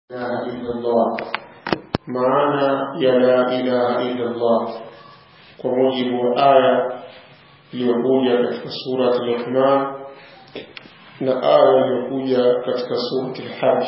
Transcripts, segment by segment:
ilaha illa Allah maana ya la ilaha illa Allah kwa mujibu wa aya iliyokuja katika surati Luqman na aya iliyokuja katika surati Al-Hajj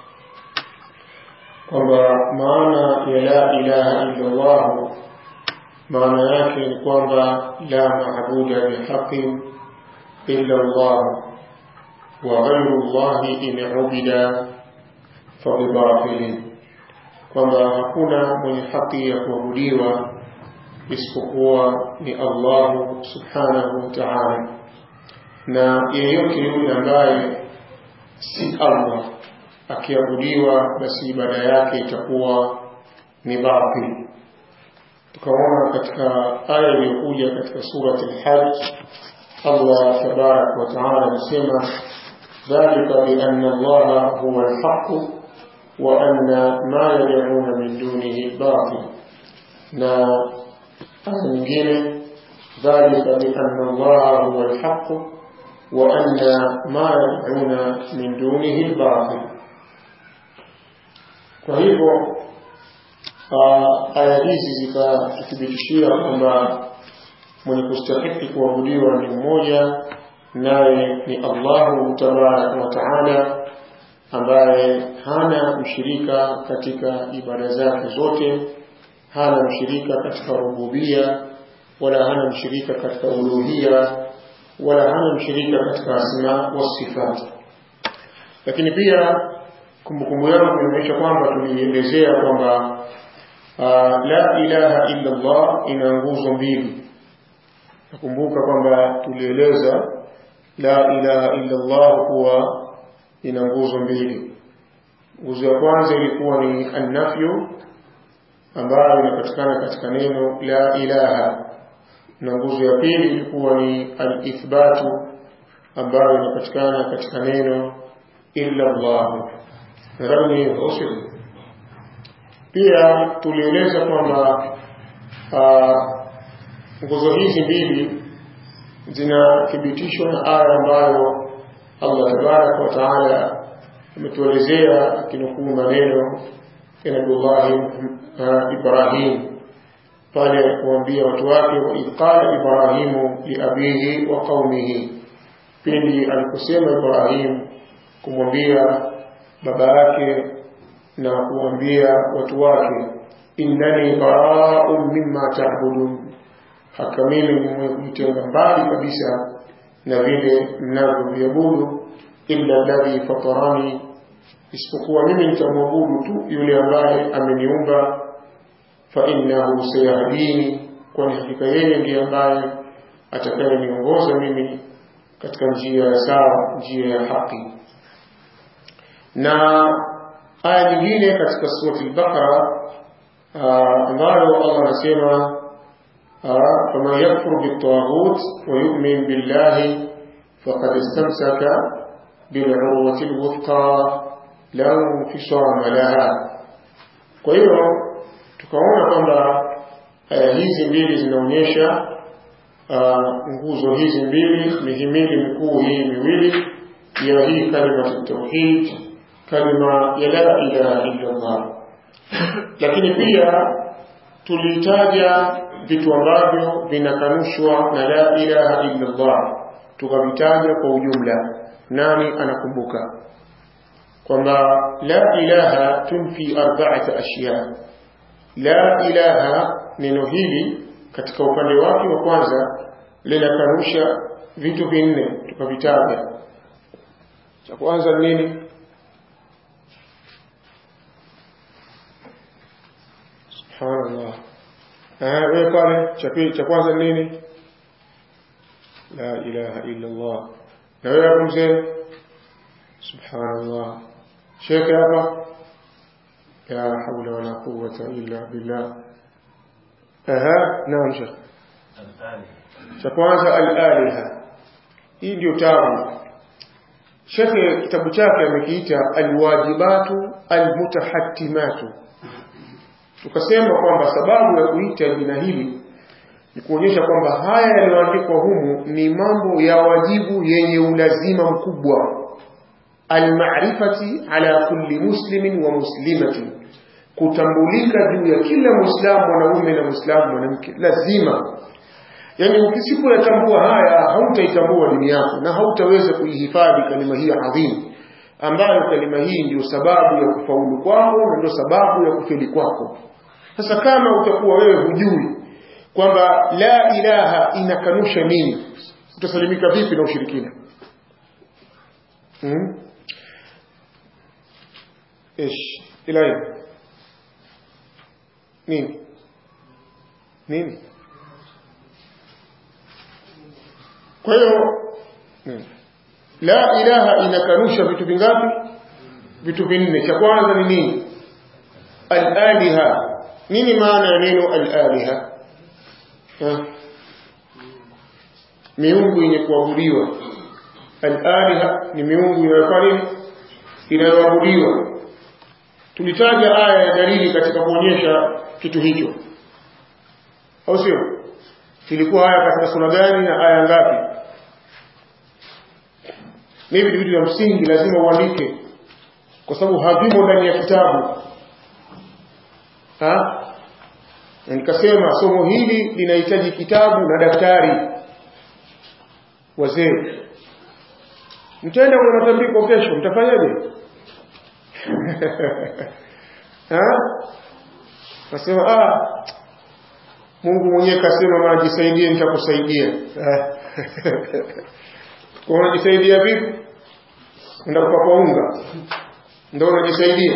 kwamba maana ya la ilaha illa Allah maana yake ni kwamba la maabuda bihaqin illa Allah wa ghayru Allah in ubida fabibatilin kwamba hakuna mwenye haki ya kuabudiwa isipokuwa ni Allah subhanahu wa ta'ala na yeyote yule ambaye si Allah akiabudiwa basi ibada yake itakuwa ni batil tukaona katika aya iliyokuja katika surati al-hajj Allah tabarak wa taala anasema dhalika bi anna Allah huwa al-haqq wa anna ma yad'una min dunihi al-batil na aya nyingine dhalika bi anna Allah huwa al-haqq wa anna ma yad'una min dunihi al-batil kwa hivyo aya hizi zikatuthibitishia kwamba mwenye kustahiki kuabudiwa ni mmoja naye ni Allahu tabaraka wa taala ambaye hana mshirika katika ibada zake zote hana mshirika katika rububia wala hana mshirika katika uluhia wala hana mshirika katika asma wa sifat lakini pia kumbukumbu yangu inaonyesha kwamba tulielezea kwamba la ilaha illa Allah ina nguzo mbili nakumbuka kwamba tulieleza la ilaha illa Allah kuwa ina nguzo mbili nguzo ya kwanza ilikuwa ni annafyu ambayo inapatikana katika neno la ilaha na nguzo ya pili ilikuwa ni alithbatu ambayo inapatikana katika neno illa Allah nadhani ni hivyo pia tulieleza kwamba nguzo hizi mbili zinathibitishwa na aya ambayo Allah tabaraka wa taala ametuelezea akinukuu maneno ya Nabiullahi Ibrahim pale kuambia watu wake wa idh qala Ibrahimu liabihi wa qaumihi, pindi aliposema Ibrahim kumwambia baba yake na kuambia watu wake innani bara'un mimma ta'budun haka mimi ni mwenye kujitenga mbali kabisa na vile mnavyoviabudu illa alladhi fatarani isipokuwa mimi nitamwabudu tu yule ambaye ameniumba fa innahu sayahdini kwani hakika yeye ndiye ambaye atakayeniongoza mimi katika njia ya sawa njia ya haki na aya nyingine katika surati al-Baqara ambayo Allah anasema faman yakfur bit-taghut wa yu'min billahi faqad istamsaka bil-urwati al-wuthqa la infisama laha kwa hiyo tukaona kwamba aya hizi mbili zinaonyesha nguzo hizi mbili mihimili mikuu hii miwili ya hii kalima tauhid kalima ya la ilaha illa Allah lakini pia tulitaja vitu ambavyo vinakanushwa na la ilaha illa Allah tukavitaja kwa ujumla nani anakumbuka kwamba la ilaha tunfi arba'ata ashya la ilaha neno hili katika upande wake wa kwanza linakanusha vitu vinne tukavitaja cha kwanza nini subhanallah eh wewe pale cha pili cha kwanza nini la ilaha illa allah na wewe hapo mzee subhanallah shekhe hapa la hawla wala quwwata illa billah aha naam shekhe cha kwanza al-aliha hii ndio tabu shekhe kitabu chake amekiita alwajibatu almutahattimatu tukasema kwamba sababu ya kuita jina hili ni kuonyesha kwamba haya yaliyoandikwa humu ni mambo ya wajibu yenye ulazima mkubwa almarifati ala kulli muslimin wa muslimatin kutambulika juu ya kila muislamu mwanaume na muislamu mwanamke lazima yani ukisipoyatambua haya hautaitambua dini yako na hautaweza kuihifadhi kalima hii adhimu ambayo kalima hii ndio sababu ya kufaulu kwako na ndio sababu ya kufeli kwako sasa kama utakuwa wewe hujui kwamba la ilaha inakanusha nini utasalimika vipi na ushirikina hmm? ish ilahi nini nini kwa hiyo hmm. la ilaha inakanusha vitu vingapi vitu vinne cha kwanza ni nini al-aliha nini maana ya neno al-aliha miungu yenye kuabudiwa al-aliha ni miungu inayofanya inayoabudiwa tulitaja aya ya dalili katika kuonyesha kitu hicho au sio ilikuwa aya katika sura gani na aya ngapi ni vitu vya msingi lazima uandike kwa sababu havimo ndani ya kitabu ha na nikasema somo hili linahitaji kitabu na daftari wazee mtaenda kwenye matambiko kesho mtafanyaje nasema ah Mungu mwenyewe kasema majisaidie nitakusaidia kwa unajisaidia vipi ndio kwa unga ndio unajisaidia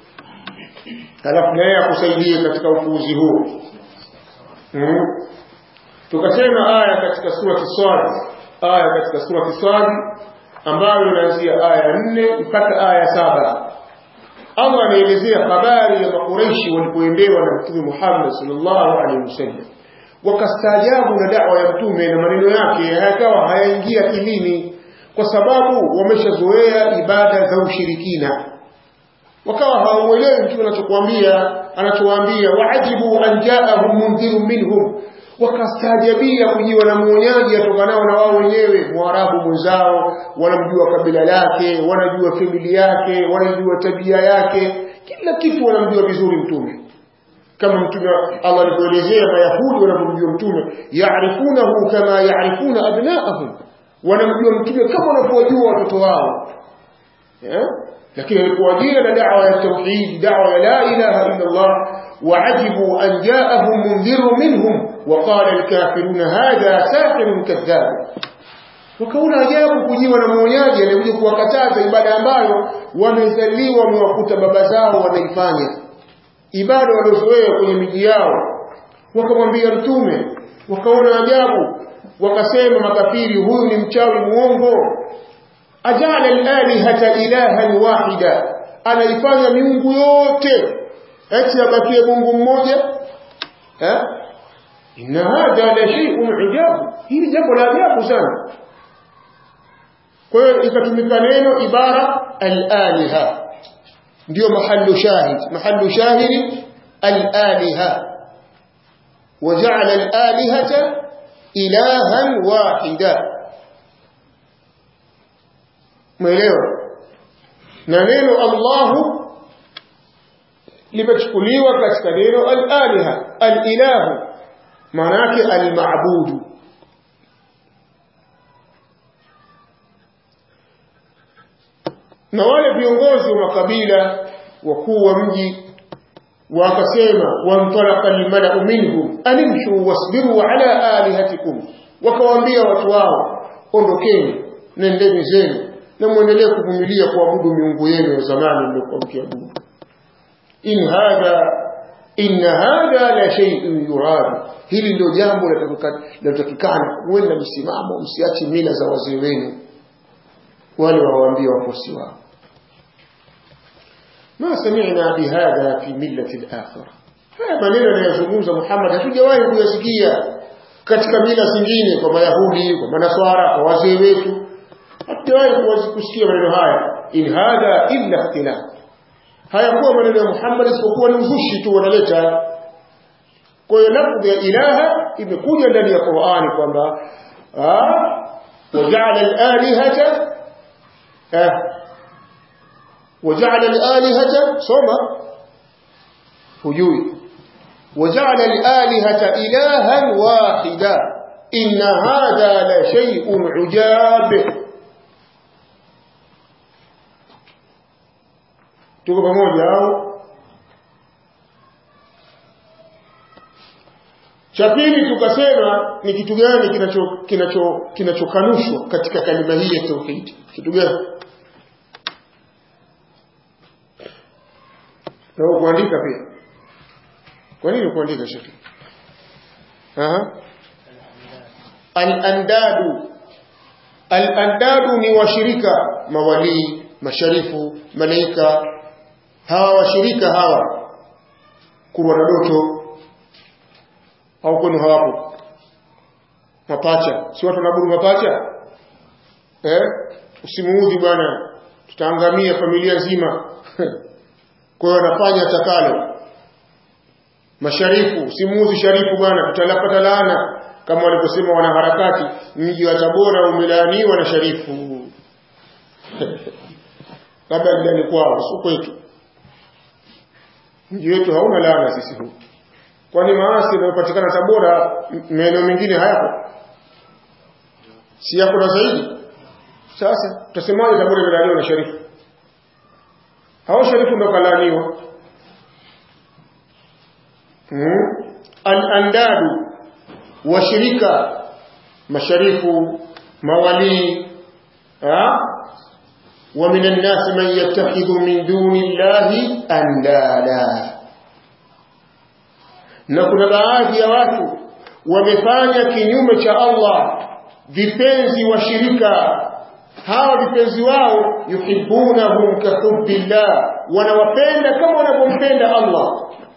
halafu naye akusaidie katika ufuuzi huo mm. tukasema aya katika sura Kiswadi aya katika sura Kiswadi ambayo inaanzia aya nne mpaka aya saba Allah anaelezea habari ya makureishi walipoendewa na Mtume Muhammad sallallahu alaihi wasallam wakastaajabu na da'wa ya mtume na maneno yake hayakawa hayaingia kilini kwa sababu wameshazoea ibada za ushirikina wakawa hawamuelewi mtume anachokuambia anachowaambia waajibu an jaahum mundhirun minhum wakastaajabia kujiwa na mwonyaji atokanao na wao wenyewe mwarabu mwenzao wanamjua kabila lake wanajua famili yake wanajua tabia yake kila kitu wanamjua vizuri mtume kama mtume Allah alivyoelezea mayahudi wanapomjua mtume yaarifunahu kama yaarifuna abnaahum wanamjua mtume kama wanavyojua watoto wao yeah? lakini alipowajia na da'wa ya tauhid da'wa ya la ilaha illa Allah وعجبوا أن جاءهم منذر منهم وقال الكافرون هذا ساحر كذاب wakaona ajabu kujiwa na mwonyaji anayekuja kuwakataza ibada ambayo wamezaliwa wamewakuta baba zao wanaifanya ibada waliozoea kwenye miji yao wakamwambia mtume wakaona ajabu wakasema makafiri huyu ni mchawi muongo ajala al-alihata ilahan wahida anaifanya miungu yote eti abakie Mungu mmoja eh inna hadha la shay'un ajabu hili jambo la ajabu sana kwa hiyo ikatumika neno ibara al-aliha ndio mahallu shahid mahallu shahidi al-aliha وجعل الآلهة إلها واحدا mwelewa na neno Allahu limechukuliwa katika neno al-aliha al-ilahu maana yake al-ma'budu na wale viongozi wa makabila wakuu wa mji wakasema wantalaqa almala'u minhum animshu wasbiru ala alihatikum wakawaambia watu wao ondokeni nendeni zenu na muendelee kuvumilia kuabudu miungu yenu ya zamani mliokuwa mkiabudu in hadha inna hadha la shay'un yurad hili ndio jambo linatakikana uwe na msimamo msiache mila za wazee wenu wale wawaambia wafuasi wao ما سمعنا بهذا في ملة الآخرة haya maneno yanayozungumza Muhammad hatujawahi kuyasikia katika mila zingine kwa Mayahudi, kwa Manaswara, kwa wazee wetu. Hatujawahi kusikia maneno haya. In hadha illa ikhtilaf. Hayakuwa maneno ya Muhammad isipokuwa ni uzushi tu wanaleta. Kwa hiyo lafdhi ya ilaha imekuja ndani ya Qur'ani kwamba waja'ala al-alihata waja'ala al-alihata soma hujui waja'ala al-alihata ilahan wahida inna hadha la shay'un ujab tuko pamoja au cha pili tukasema ni kitu gani kinacho kinacho kinachokanushwa katika kalima hii ya tauhid kitu gani na kuandika pia kwa nini kuandika shekhi aha al-andadu al-andadu ni washirika mawalii masharifu malaika hawa washirika hawa kurwa na doto au kwenu hawapo mapacha si watu wanaburu mapacha eh usimuudhi bwana tutaangamia familia nzima kwa hiyo anafanya atakalo masharifu usimuudhi sharifu bwana tutalapata laana kama walivyosema wanaharakati mji wa Tabora umelaaniwa na sharifu labda ndani kwao sio kwetu mji wetu hauna laana sisi huku kwani maasi yanayopatikana Tabora maeneo mengine hayapo si yako na zaidi sasa tutasemaje Tabora imelaaniwa na sharifu hao sharifu ndo kalaaniwa hmm? al-andadu washirika masharifu mawalii ومن الناس من يتخذ من دون الله أندادا na kuna baadhi ya watu wamefanya kinyume cha Allah vipenzi washirika hawa vipenzi wao yuhibbunahum kahubbillah wanawapenda kama wanavyompenda Allah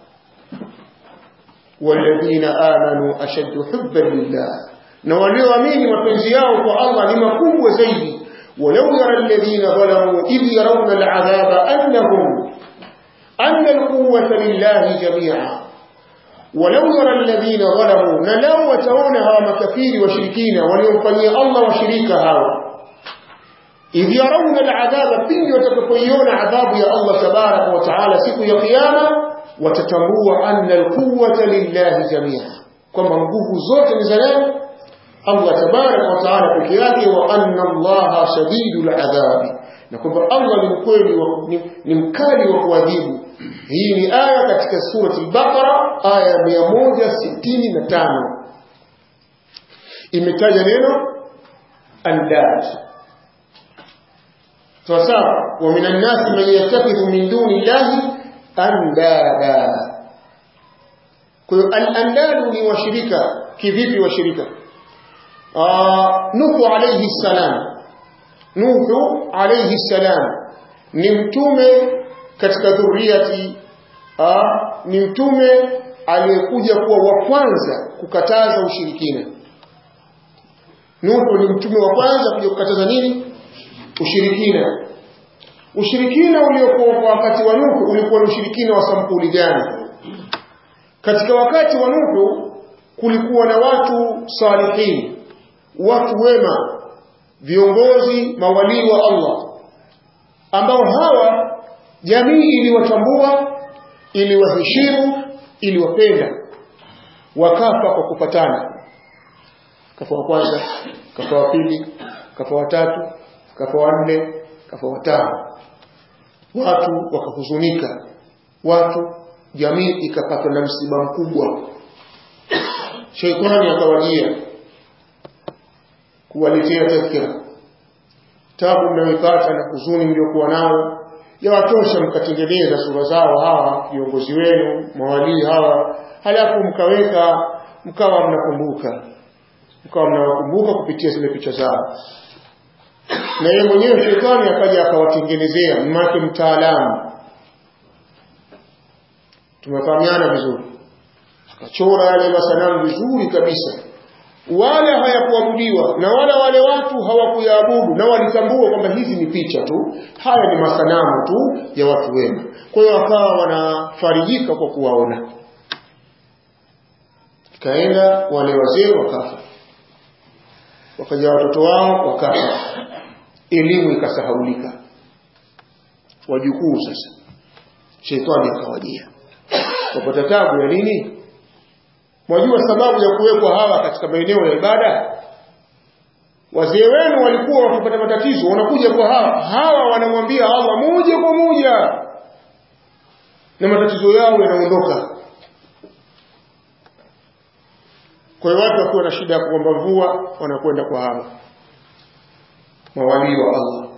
walladhina amanu ashaddu hubban lillah na walioamini mapenzi yao kwa Allah ni makubwa zaidi ولو يرى الذين ظلموا إذ يرون العذاب أنهم أن القوة لله جميعا ولو يرى الذين ظلموا نلو وترونها مكفير وشركين ولينفني الله وشريكها إذ يرون العذاب بين وتتقيون عذاب يا الله تبارك وتعالى سكو يا قيامة وتتمروا أن القوة لله جميعا كما نقول زوت نزلان Allah tabarak wa taala peke yake wa anna Allah shadidul adhab na kwamba Allah ni mkweli ni, ni mkali wa kuadhibu hii ni aya katika surati al-Baqara aya 165 imetaja neno andad sawa wa minan nasi man yattakhidhu min duni llahi andada kwa hiyo al-andad ni washirika kivipi washirika Nuhu alayhi salam Nuhu alayhi salam ni mtume katika dhurriyati ni mtume aliyekuja kuwa wa kwanza kukataza ushirikina Nuhu ni mtume wa kwanza kuja kukataza nini ushirikina ushirikina uliokuwa kwa wakati wa Nuhu ulikuwa ni ushirikina wa sampuli gani katika wakati wa Nuhu kulikuwa na watu salihini watu wema viongozi mawalii wa Allah ambao hawa jamii iliwatambua iliwaheshimu iliwapenda wakafa kwa kupatana kafa wa kwanza kafa wa pili kafa wa tatu kafa wa nne kafa wa tano watu wakahuzunika watu jamii ikapatwa na msiba mkubwa sheitani akawajia kuwaletea tadhkira tabu mnayoipata na huzuni mliokuwa nayo yawatosha mkatengeneza sura zao hawa viongozi wenu mawalii hawa halafu mkaweka mkawa mnakumbuka mkawa mnawakumbuka kupitia zile picha zao na yeye mwenyewe shetani akaja akawatengenezea mmake mtaalamu tumefahamiana vizuri akachora yale masanamu vizuri kabisa wala hayakuabudiwa na wala wale watu hawakuyaabudu na walitambua kwamba hizi ni picha tu haya ni masanamu tu ya watu wema kwa hiyo wakawa wanafarijika kwa kuwaona ikaenda wale wazee wakafa wakaja watoto wao wakafa elimu ikasahaulika wajukuu sasa shetani akawajia wapata tabu ya nini mwajua sababu ya kuwekwa hawa katika maeneo ya ibada wazee wenu walikuwa wakipata matatizo wanakuja kwa hawa hawa wanamwambia Allah moja kwa moja na matatizo yao yanaondoka kwa hiyo watu wakiwa na shida ya kuomba mvua wanakwenda kwa hawa mawalii wa Allah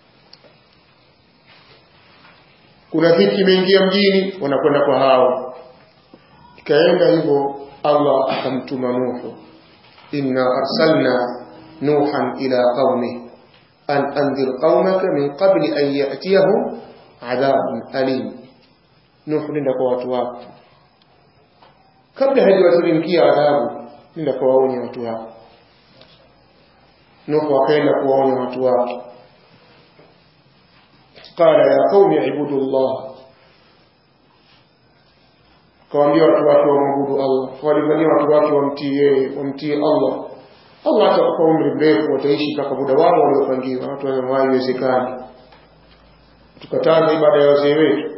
kuna dhiki imeingia mjini wanakwenda kwa hao ikaenda hivyo Allah akamtuma Nuhu inna arsalna nuhan ila qaumi an anzir qaumaka min qabli an ya'tiyahum adhabun alim Nuhu nenda kwa watu wako kabla hajawateremkia adhabu nenda kuwaonya watu wako Nuhu akaenda kuwaonya watu wake قال يا قوم اعبدوا الله kawaambia watu wake wamwabudu Allah walifanyia watu wake wamtii yeye wamtii Allah Allah atawapa umri mrefu wataishi mpaka muda wao waliopangiwa watu wanamwai iwezekani tukataza ibada ya wazee wetu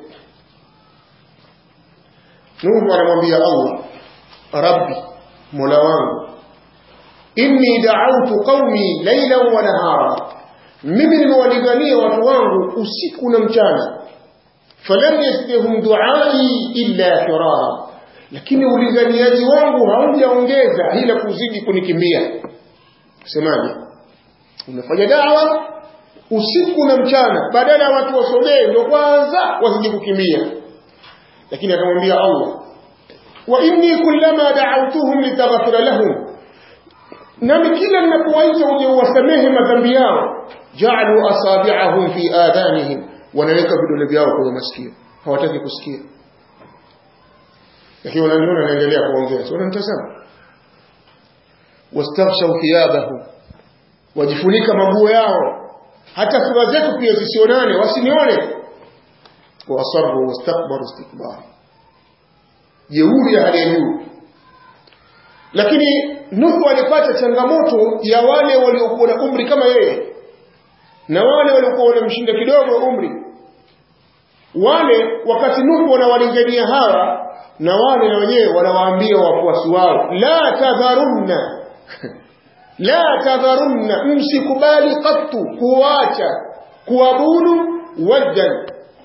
Nuhu anamwambia Allah Rabbi Mola wangu inni da'awtu qaumi laylan wa nahara mimi nimewalingania watu wangu usiku na mchana falam yastihum duai illa firara lakini ulinganiaji wangu haujaongeza ila kuzidi kunikimbia semaje unafanya dawa usiku na mchana badala ya watu wasogee ndio kwanza wasije kukimbia lakini akamwambia Allah wa inni kullama da'awtuhum litaghfira lahum nami kila ninapowaita uje uwasamehe madhambi yao ja'alu asabi'ahum fi adhanihim wanaweka vidole vyao kwenye masikio hawataki kusikia lakini wananiona naendelea kuongea sio wananitazama wastaghshaw thiyabahum wajifunika maguo yao hata sura zetu pia zisionane wasinione wasarru wastakbaru istikbara jeuri ya hali ya juu lakini Nuhu alipata changamoto ya wale waliokuwa na umri kama yeye na wale waliokuwa wanamshinda kidogo umri wale wakati Nuhu wanawalingania hawa na wale na wenyewe wanawaambia wafuasi wao la tadharunna la tadharunna msikubali qattu kuacha kuabudu waddan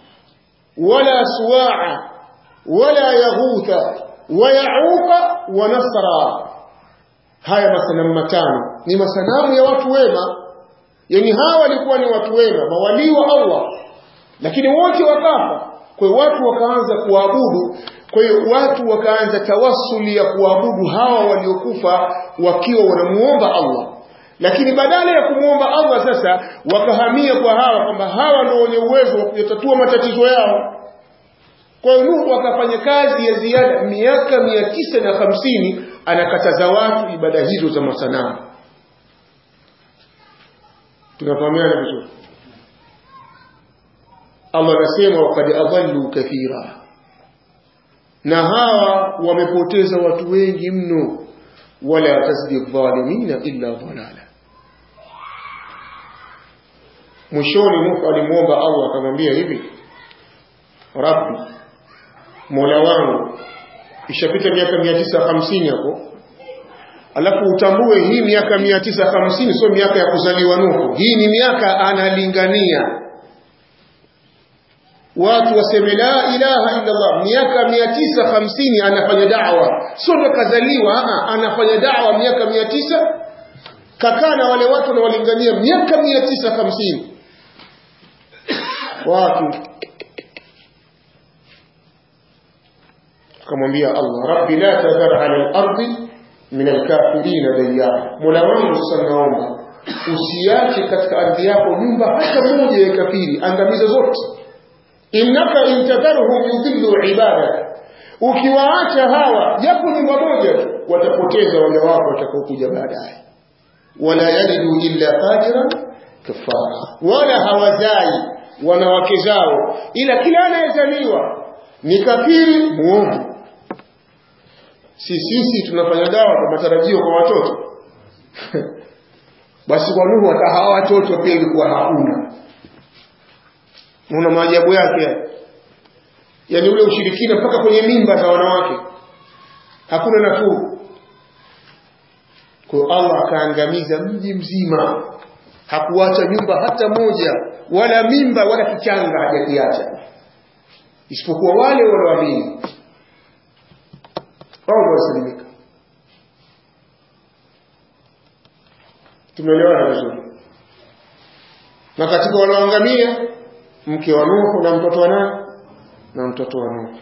wala suwaa wala yaghutha wa yauqa wa nasra haya masanamu matano ni masanamu ya watu wema yani hawa walikuwa ni watu wema mawalii wa Allah lakini wote wakafa kwa hiyo watu wakaanza kuabudu kwa hiyo watu wakaanza tawassuli ya kuabudu hawa waliokufa wakiwa wanamuomba Allah lakini badala ya kumuomba Allah sasa wakahamia kwa hawa kwamba hawa ndio wenye uwezo wa kuyatatua matatizo yao kwa hiyo Nuhu akafanya kazi ya ziada miaka mia tisa na hamsini anakataza watu ibada hizo za masanamu tunafahamiana vizuri Allah anasema waqad adallu kathira na hawa wamepoteza watu wengi mno wala tazidi dhalimina illa dhalala mwishoni Nuhu alimwomba Allah akamwambia hivi Rabbi Mola wangu ishapita miaka mia tisa hamsini hapo alafu utambue hii miaka mia tisa hamsini sio miaka ya kuzaliwa Nuhu hii ni miaka analingania watu waseme la ilaha illa Allah miaka mia tisa hamsini anafanya da'wa sio ndo kazaliwa anafanya da'wa miaka mia tisa kakaa na wale watu wanawalingania miaka mia tisa hamsini watu akamwambia Allah rabbi la tadhar ala al-ardi min al-kafirin dayara mola wangu sanaomba usiache katika ardhi yako nyumba hata moja ya kafiri angamiza zote innaka intadharhum yudhillu ibadak ukiwaacha hawa japo nyumba moja tu watapoteza wale wako watakaokuja baadaye wala yalidu illa fajiran kafara wala hawazai wanawake zao ila kila anayezaliwa ni kafiri muovu si sisi tunafanya dawa kwa matarajio kwa watoto basi kwa Nuhu hata hawa watoto pia ilikuwa hakuna una maajabu yake yani ule ushirikina mpaka kwenye mimba za wanawake hakuna nafuu kwa Allah akaangamiza mji mzima hakuacha nyumba hata moja wala mimba wala kichanga hajakiacha isipokuwa wale walioamini wao wasalimika tumeelewana vizuri na katika walioangamia mke wa Nuhu na mtoto wa nani na mtoto wa Nuhu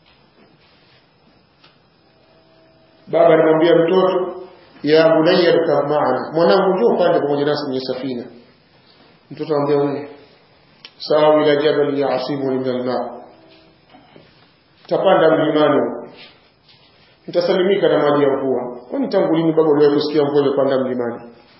baba alimwambia mtoto ya bunayya rkab maana mwanangu njoo pande pamoja nasi kwenye safina mtoto anambia wewe sawa ila jabal yasimu min alma tapanda mlimani nitasalimika na maji ya mvua kwani tangu lini baba uliwahi kusikia mvua imepanda mlimani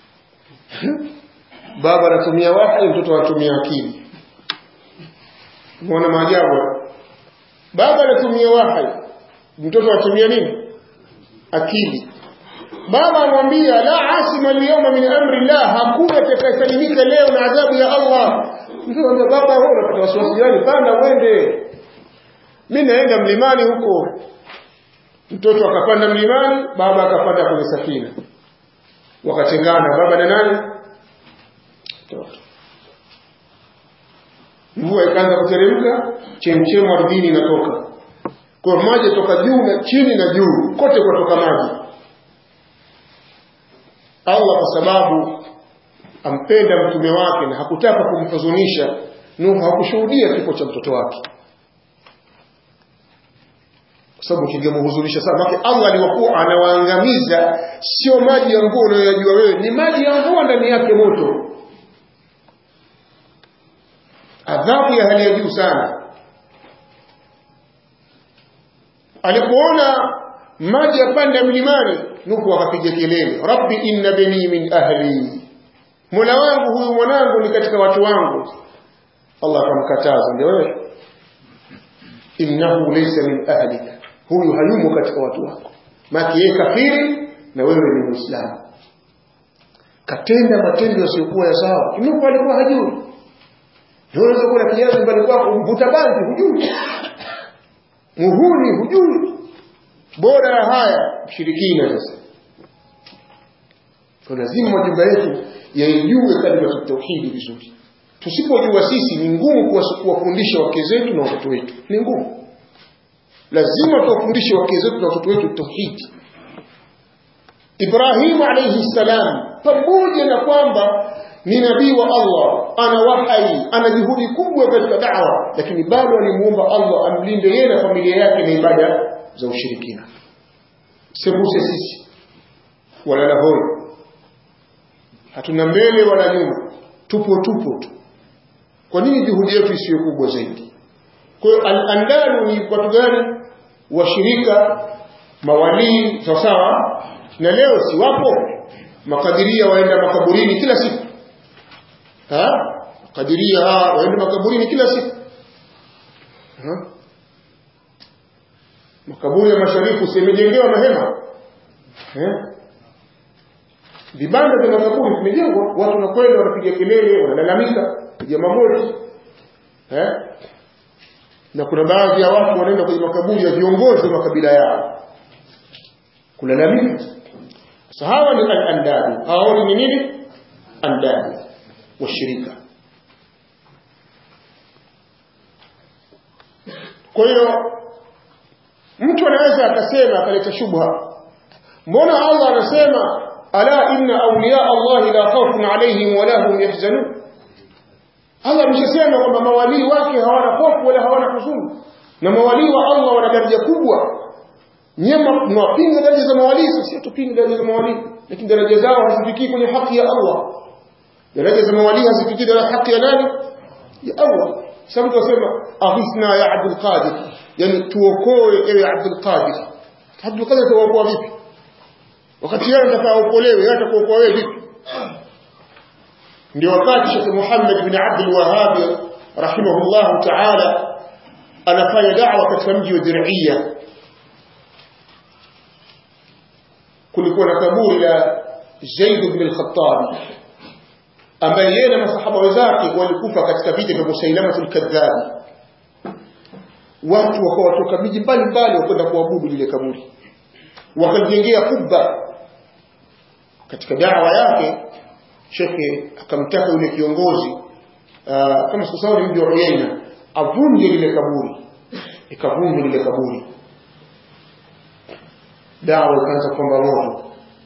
baba anatumia wahi mtoto anatumia akili muona maajabu baba anatumia wahi mtoto anatumia nini akili baba anamwambia la asima alyawma min amri llah hakuna atakayesalimika leo na adhabu ya Allah mtoto anambia baba wewe unapata wasiwasi gani panda uende mimi naenda mlimani huko mtoto akapanda mlimani baba akapanda kwenye safina wakatengana baba na nani mtoto mvua ikaanza kuteremka chemchemu ardhini inatoka kwa maji toka juu na chini na juu kote kutoka maji Allah kwa sababu ampenda mtume wake na hakutaka kumhuzunisha Nuhu hakushuhudia kifo cha mtoto wake kwa sababu kingemhuzunisha sana maana Allah aliwakuwa anawaangamiza sio maji ya mvua unayoyajua wewe ni maji ya mvua ndani yake moto adhabu ya hali ya juu sana alipoona maji yapanda mlimani Nuhu akapiga kelele rabbi inna bani min ahli mola wangu huyu mwanangu ni katika watu wangu Allah akamkataza ndio wewe innahu laysa min ahlika huyu hayumo katika watu wako maki yeye kafiri na wewe ni muislamu katenda matendo yasiyokuwa ya sawa Nuhu alikuwa hajui unaweza kuwa na kiazi mbali kwako mvuta bangi hujui muhuni hujui bora ya haya mshirikina sasa kwa lazima majumba yetu yaijue kalima tauhidi vizuri tusipojua sisi ni ngumu kuwafundisha wake zetu na watoto wetu ni ngumu lazima tuwafundishe wake zetu na watoto wetu tauhidi Ibrahim alayhi salam pamoja na kwamba ni nabii wa Allah ana wahai ana juhudi kubwa katika da'wa lakini bado alimuomba Allah amlinde yeye na familia yake na ibada za ushirikina sembuse sisi wala lahoi hatuna mbele wala nyuma tupo tupo tu kwa nini juhudi yetu isiyo kubwa zaidi kwa hiyo al-andalu ni watu gani washirika mawalii sawa sawa na leo si wapo makadiria waenda makaburini kila siku ha kadiria waenda makaburini kila siku ha? makaburi ya masharifu simejengewa mahema eh vibanda vya makaburi vimejengwa watu wanakwenda wanapiga kelele wanalalamika piga magoti eh na kuna baadhi ya watu wanaenda kwenye makaburi ya viongozi wa makabila yao kulalamika sasa hawa ni al-andadi hawa ni nini andadi washirika kwa hiyo mtu anaweza akasema akaleta shubha mbona Allah anasema ala inna awliya Allah la khawfun alayhim wala hum yahzanun Allah ameshasema kwamba mawalii wake hawana hofu wala hawana huzuni na mawalii wa Allah wana daraja kubwa nyema mwapinga daraja za mawalii sisi tupinga daraja za mawalii lakini daraja zao hazifikii kwenye haki ya Allah daraja za mawalii hazifikii daraja haki ya nani ya Allah sasa mtu asema aghithna ya Abdul Qadir yani tuokoe ewe Abdul Qadir Abdul Qadir tuokoa vipi wakati yeye anataka aokolewe yeye atakuokoa wewe vipi ndio wakati Sheikh Muhammad bin Abdul Wahhab rahimahullah ta'ala anafanya da'wa katika mji wa Dir'iyya kulikuwa na kaburi la Zaid ibn al-Khattab ambaye yeye na masahaba wenzake walikufa katika vita vya Musailamatul Kadhab watu wakawa watoka miji mbalimbali wakwenda kuabudu lile kaburi wakajengea kubba katika dawa yake shekhe akamtaka yule kiongozi uh, kama sikusahau ni mji wa Uyaina avunje lile kaburi ikavunjwa lile kaburi dawa ikaanza kupamba moto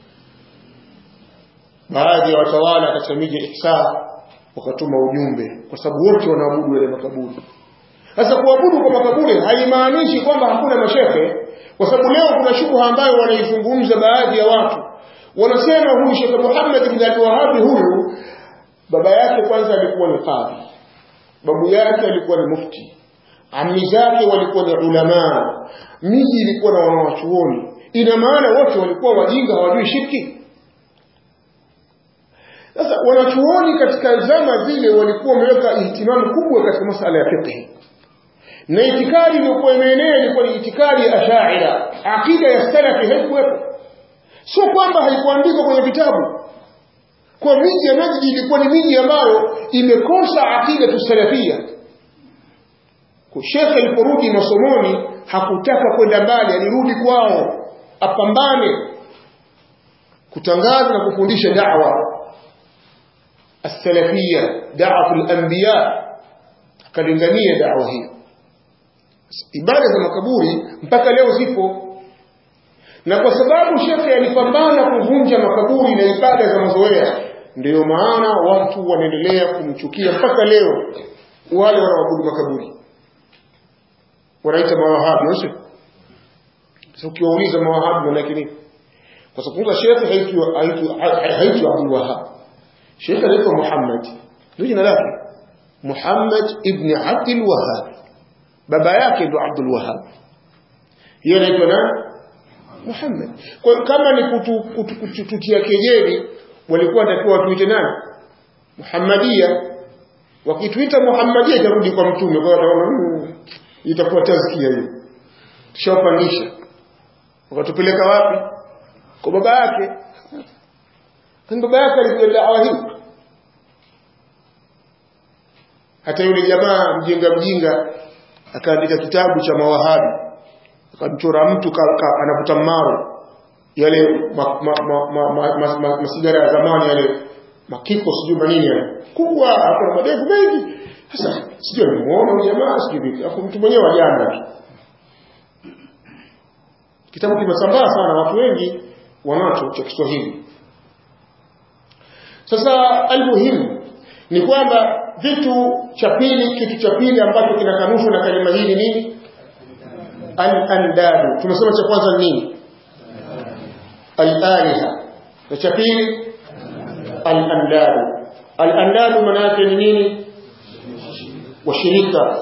baadhi ya watawala katika miji ya Ihsa wakatuma ujumbe kwa sababu wote wanaabudu yale makaburi sasa kuabudu kwa makaburi haimaanishi kwamba hakuna mashehe kwa sababu leo kuna shubha ambayo wanaizungumza baadhi ya watu wanasema huyu Sheikh Muhammad bin Abdul Wahhab huyu baba yake kwanza alikuwa ni qadhi babu yake alikuwa ni mufti ammi zake walikuwa ni ulama miji ilikuwa na wanawachuoni ina maana wote walikuwa wajinga hawajui shirki sasa wanachuoni katika zama zile walikuwa wameweka ihtimamu kubwa katika masala ya fiqh na itikadi iliyokuwa imeenea ilikuwa ni itikadi ya ashaira aqida ya salafi haikuwepo sio kwamba haikuandikwa kwenye vitabu kwa miji ya Najd ilikuwa ni miji ambayo imekosa aqida tusalafia kwa shekhe aliporudi masomoni hakutaka kwenda mbali alirudi kwao apambane kutangaza na kufundisha da'wa السلفية دعوة الأنبياء akalingania da'wa hiyo ibada za makaburi mpaka leo zipo na kwa sababu shekhe alipambana kuvunja makaburi na ibada za mazoea ndiyo maana watu wanaendelea kumchukia mpaka leo wale wanaoabudu makaburi wanaita mawahabi sio sasa ukiwauliza mawahabi manake nini kwa sababu shekhe haitwi haitwi Abdul Wahhab shekhe anaitwa Muhammad ndio jina lake Muhammad ibn Abdul Wahhab baba yake ndo Abdul Wahhab yeye anaitwa nani Muhammad kwa kama ni kutu, kutu, kutu, kutia kejeli walikuwa watakiwa watuite nani Muhammadia wakituita Muhammadia itarudi kwa mtume kwa wataona itakuwa tazkia hiyo tushawapandisha wakatupeleka wapi kwa baba yake kwani baba yake alikuwa dawa hii hata yule jamaa mjinga mjinga akaandika kitabu cha mawahabi akamchora mtu anavuta maro yale masigara ya zamani yale makiko sijui manini yale kubwa akona madevu mengi sasa sijui alimuona huyu jamaa sijui vipi afu mtu mwenyewe wajana tu kitabu kimesambaa sana watu wengi wanacho cha Kiswahili sasa almuhimu ni kwamba vitu cha pili kitu cha pili ambacho kinakanushwa na kalima hii ni nini al-andadu tumesema cha kwanza nini al-aliha na cha pili al-andadu al-andadu maana yake ni nini washirika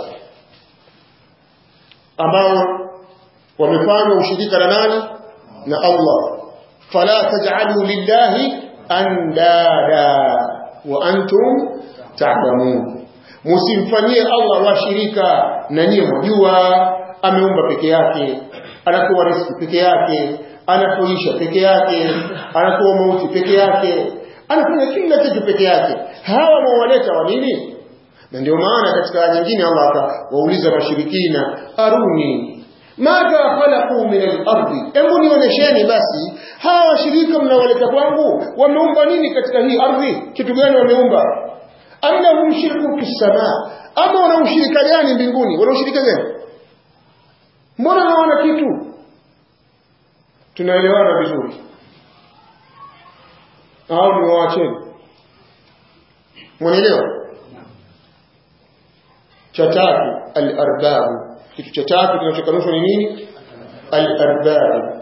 ambao wamefanya ushirika na nani na Allah fala taj'alu lillahi andada wa antum ta'lamun msimfanyie Allah washirika na nyinyi mjua ameumba peke yake anatoa riziki peke yake anatoisha peke yake anatoa mauti peke yake anafanya kila kitu peke yake hawa mwawaleta wa nini na ndio maana katika aya nyingine Allah akawauliza washirikina aruni madha khalaqu min al-ardi hebu nionyesheni basi hawa washirika mnaowaleta kwangu wameumba nini katika hii ardhi kitu gani wameumba am lahum shirku fis samaa ama wana ushirika gani mbinguni wana ushirika gani mbona hawana kitu tunaelewana vizuri au ni waacheni mwanaelewa cha tatu al-arbabu kitu cha tatu kinachokanushwa ni nini al-arbabu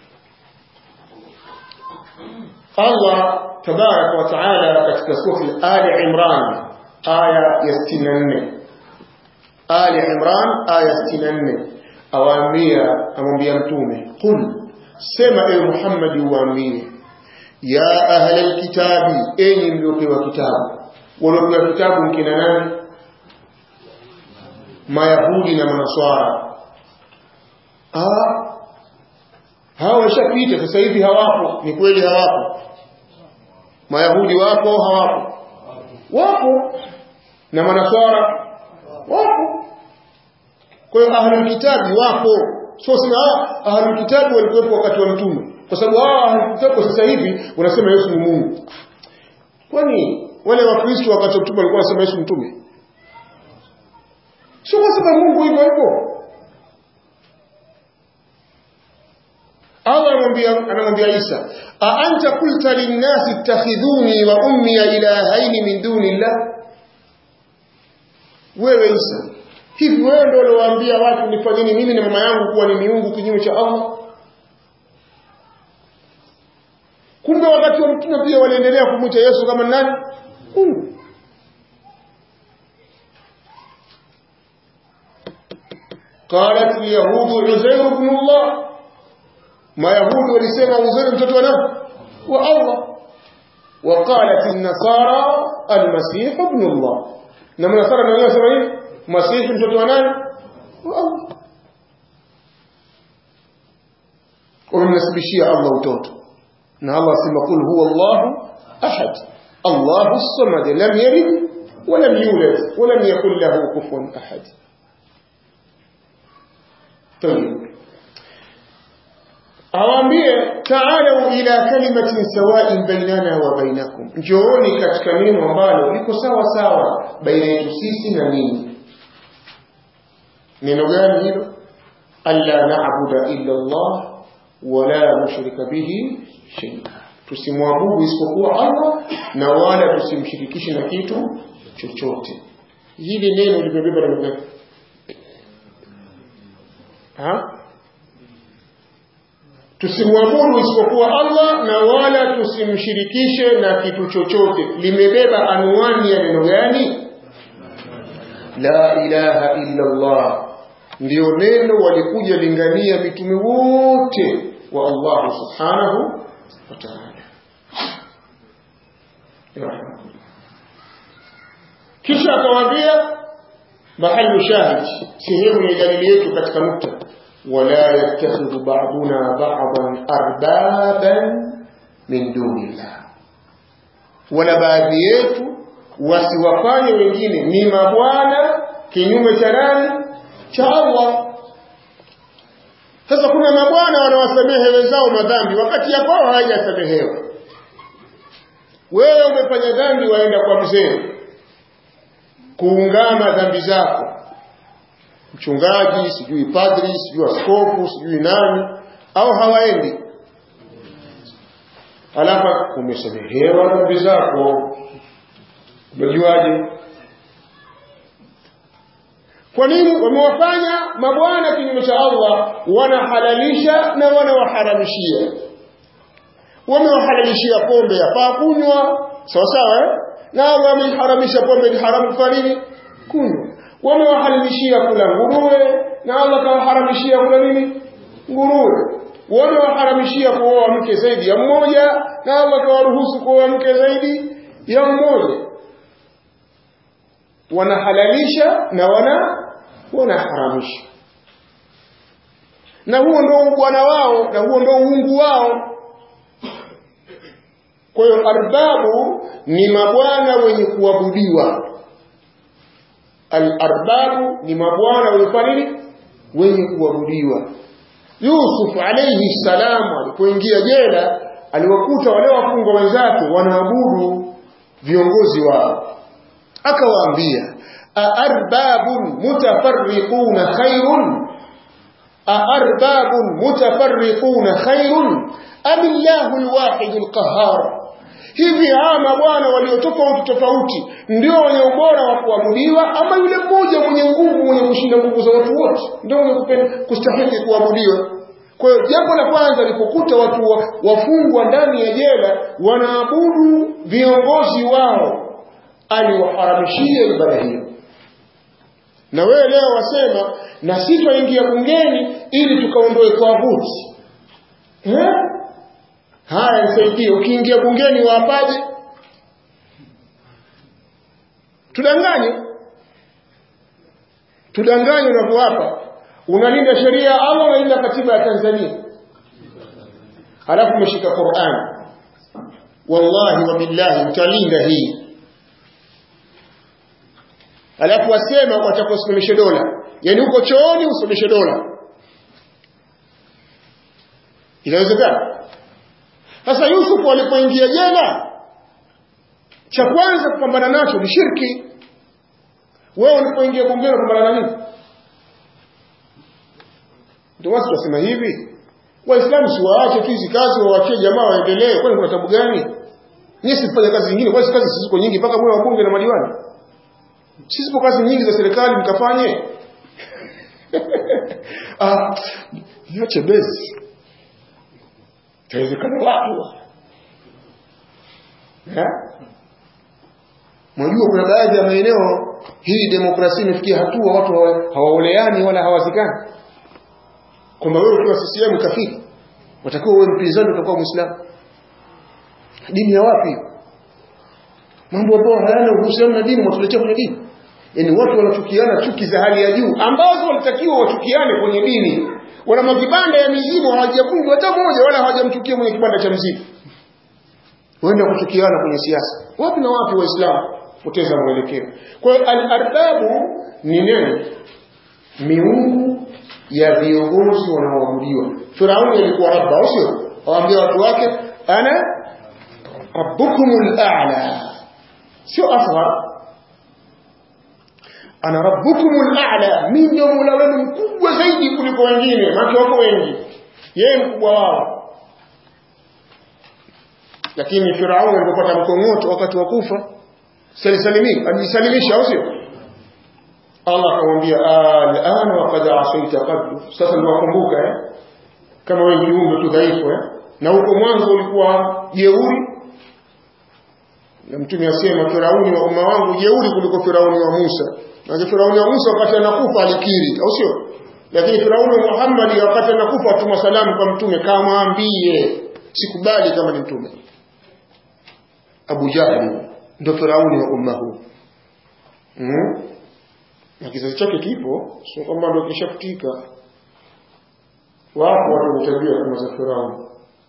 Allah tabaraka wa taala katika sura Ali Imran aya ya 64 Ali Imran aya 64 awaambia amwambia mtume qul sema ewe Muhammad uwaambie ya ahla alkitabi enyi mliopewa kitabu waliopewa kitabu mkina nani mayahudi na manaswara ah hawa washapita sasa hivi hawapo ni kweli hawapo mayahudi wapo hawapo wapo na manaswara wapo kwa hiyo ahlul kitabi wapo sio sema ahlul kitabi walikuwepo wakati wa mtume kwa sababu hao ahlul kitabi sasa hivi wanasema Yesu ni Mungu kwani wale wakristo wakati wa mtume walikuwa wanasema Yesu mtume sio kwa sababu Mungu hivyo hivyo Allah anamwambia anamwambia Isa a anta qulta lin-nasi ittakhidhuni wa ummi ilahaini min dunillah wewe Isa hivi wewe ndio uliowaambia watu nifanyeni mimi na mama yangu kuwa ni miungu kinyume cha Allah kumbe wakati wa mtume pia waliendelea kumwita Yesu kama nani Mungu قالت اليهود عزير بن الله ما يهود ولسema عزير mtoto wa nani wa Allah وقالت النصارى المسيح ابن الله na manasara na wenyewe wasema nini masihi mtoto wa nani wa Allah wamemnasibishia Allah utoto na Allah asema kul huwa Allah ahad Allah as-samad lam yalid wa lam yulad wa lam yakul lahu kufuwan ahad طيب awaambie taalau ila kalimatin sawain bainana wa bainakum njooni katika neno ambalo liko sawa sawa baina yetu sisi na ninyi neno gani hilo alla na'budu illa Allah wala nushrika bihi shay'a tusimwabudu isipokuwa Allah na wala tusimshirikishe na kitu chochote hili neno limebeba neno gani ha tusimwabudu isipokuwa Allah na wala tusimshirikishe na kitu chochote limebeba anwani ya neno gani la ilaha illa Allah ndio neno walikuja lingania mitume wote wa Allah subhanahu wa ta'ala kisha akawaambia mahali shahid sehemu ya dalili yetu katika nukta ولا يتخذ بعضنا بعضا أربابا من دون الله ولا baadhi yetu wasiwafanye wengine ni mabwana kinyume cha nani cha Allah sasa kuna mabwana wanawasamehe wenzao madhambi wakati ya kwao hawajasamehewa wewe umefanya dhambi waenda kwa mzee kuungama dhambi zako mchungaji sijui padri sijui askofu sijui nani au hawaendi alafu umesamehewa dhambi zako umejuaje kwa nini wamewafanya mabwana kinyume cha Allah wanahalalisha na wanawaharamishia wamewahalalishia pombe yafaa kunywa sawa sawa eh? na wameharamisha pombe ni haramu kwa nini kunywa wamewahalalishia kula nguruwe na Allah kawaharamishia kula nini nguruwe wamewaharamishia kuoa mke zaidi ya mmoja na Allah kawaruhusu kuoa mke zaidi ya mmoja wanahalalisha na wana wanaharamisha na huo ndio bwana wao na huo ndio uungu wao kwa hiyo arbabu ni mabwana wenye kuabudiwa al-arbabu ni mabwana wenye nini wenye kuabudiwa Yusuf alayhi salam alipoingia jela aliwakuta wale wafungwa wenzake wanaabudu viongozi wao akawaambia aarbabun mutafarriquna khairun aarbabun mutafarriquna khairun am illahu alwahid alqahhar hivi hawa mabwana walio tofauti tofauti ndio wenye ubora wa kuabudiwa ama yule mmoja mwenye nguvu mwenye kushinda nguvu za watu wote ndio mwenye kustahili kuabudiwa kwa hiyo jambo la kwanza lipokuta watu wa, wafungwa ndani ya jela wanaabudu viongozi wao aliwaharamishia ibada hiyo na wewe leo wasema na sisi twaingia bungeni ili tukaondoe twaguti eh? haya nisaidie ukiingia bungeni waapaje tudanganye tudanganye unavyowapa unalinda sheria ya Allah unalinda katiba ya Tanzania halafu umeshika Qur'an wallahi wa billahi utalinda hii alafu wasema watakuwa usimamishe dola yani uko chooni usimamishe dola inawezekana sasa Yusuf alipoingia jela cha kwanza kupambana nacho ni shirki wewe ulipoingia bungeni kupambana na nini ndio watu wasema hivi waislamu si waache tu hizi kazi waachie jamaa waendelee kwani kuna tabu gani nyinyi sifanye kazi nyingine kwani kazi ziko nyingi mpaka mwe wabunge na madiwani sisi kazi nyingi za serikali mkafanye ah niache basi tawezekana watu eh Mwajua kuna baadhi ya maeneo hii demokrasia imefikia hatua watu hawaoleani wala hawazikani. Kwamba wewe ukiwa CCM kafiri, watakiwa uwe mpinzani utakuwa Muislamu. Dini ya wapi? Mambo ambayo hayana uhusiano na dini watuletea kwenye dini. Yaani watu wanachukiana chuki za hali ya juu ambazo walitakiwa wachukiane kwenye dini. Wana makibanda ya mizimu hawajavunjwa hata moja wala hawajamchukia mwenye kibanda cha mzimu. Waenda kuchukiana kwenye siasa. Wapi na wapi waislamu? poteza mwelekeo. Kwa hiyo al-arbabu ni neno miungu ya viongozi wanaoabudiwa. Firauni alikuwa rabba, au sio? Awaambia watu wake ana rabbukumul a'la. Sio asghar. Ana rabbukumul a'la, mimi ndio Mola wenu mkubwa zaidi kuliko wengine, maana wako wengi. Yeye mkubwa wao. Lakini Firauni alipopata mkongoto wakati wa kufa salisalimi alijisalimisha au sio Allah akamwambia al'ana wa qad asaita qablu sasa ndio wakumbuka eh kama wewe kiumbe tu dhaifu eh na huko mwanzo ulikuwa jeuri na mtume asema Firauni wa umma wangu jeuri kuliko Firauni wa Musa na Firauni wa Musa wakati anakufa alikiri au sio lakini Firauni wa Muhammad wakati anakufa atuma salamu kwa mtume kamwambie sikubali kama ni mtume Abu Jahli ndo Firauni wa umma huu mm? na kizazi chake kipo sio kwamba ndo kishafutika wapo watu wametabia kama za Firauni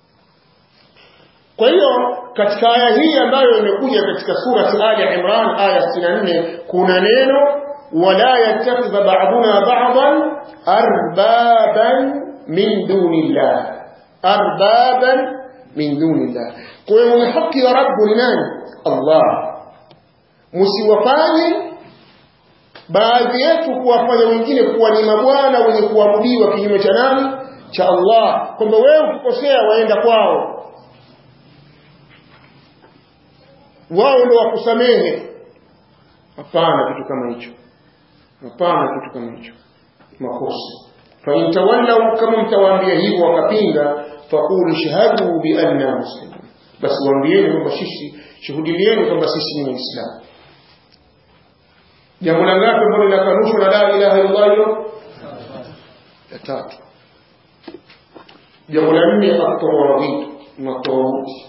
kwa hiyo katika aya hii ambayo imekuja katika surati Ali Imran aya 64 kuna neno wala yattakhidha ba'duna ba'dan arbaban min dunillah arbaban min dunillah kwa hiyo mwenye haki ya rabbu ni nani Allah msiwafanye baadhi yetu kuwafanya wengine kuwa ni mabwana wenye kuabudiwa kinyume cha nani cha Allah kwamba wewe ukikosea waenda kwao wao ndio wakusamehe hapana kitu kama hicho hapana kitu kama hicho makosa fa in tawallaw kama mtawaambia hivyo wakapinga faqulu shahadu bi anna muslimun basi waambieni kwamba sisi shuhudilieni kwamba sisi ni waislamu jambo la ngapi ambalo linakanushwa na la ilaha illallah hilo la tatu jambo la nne atawawid matawuti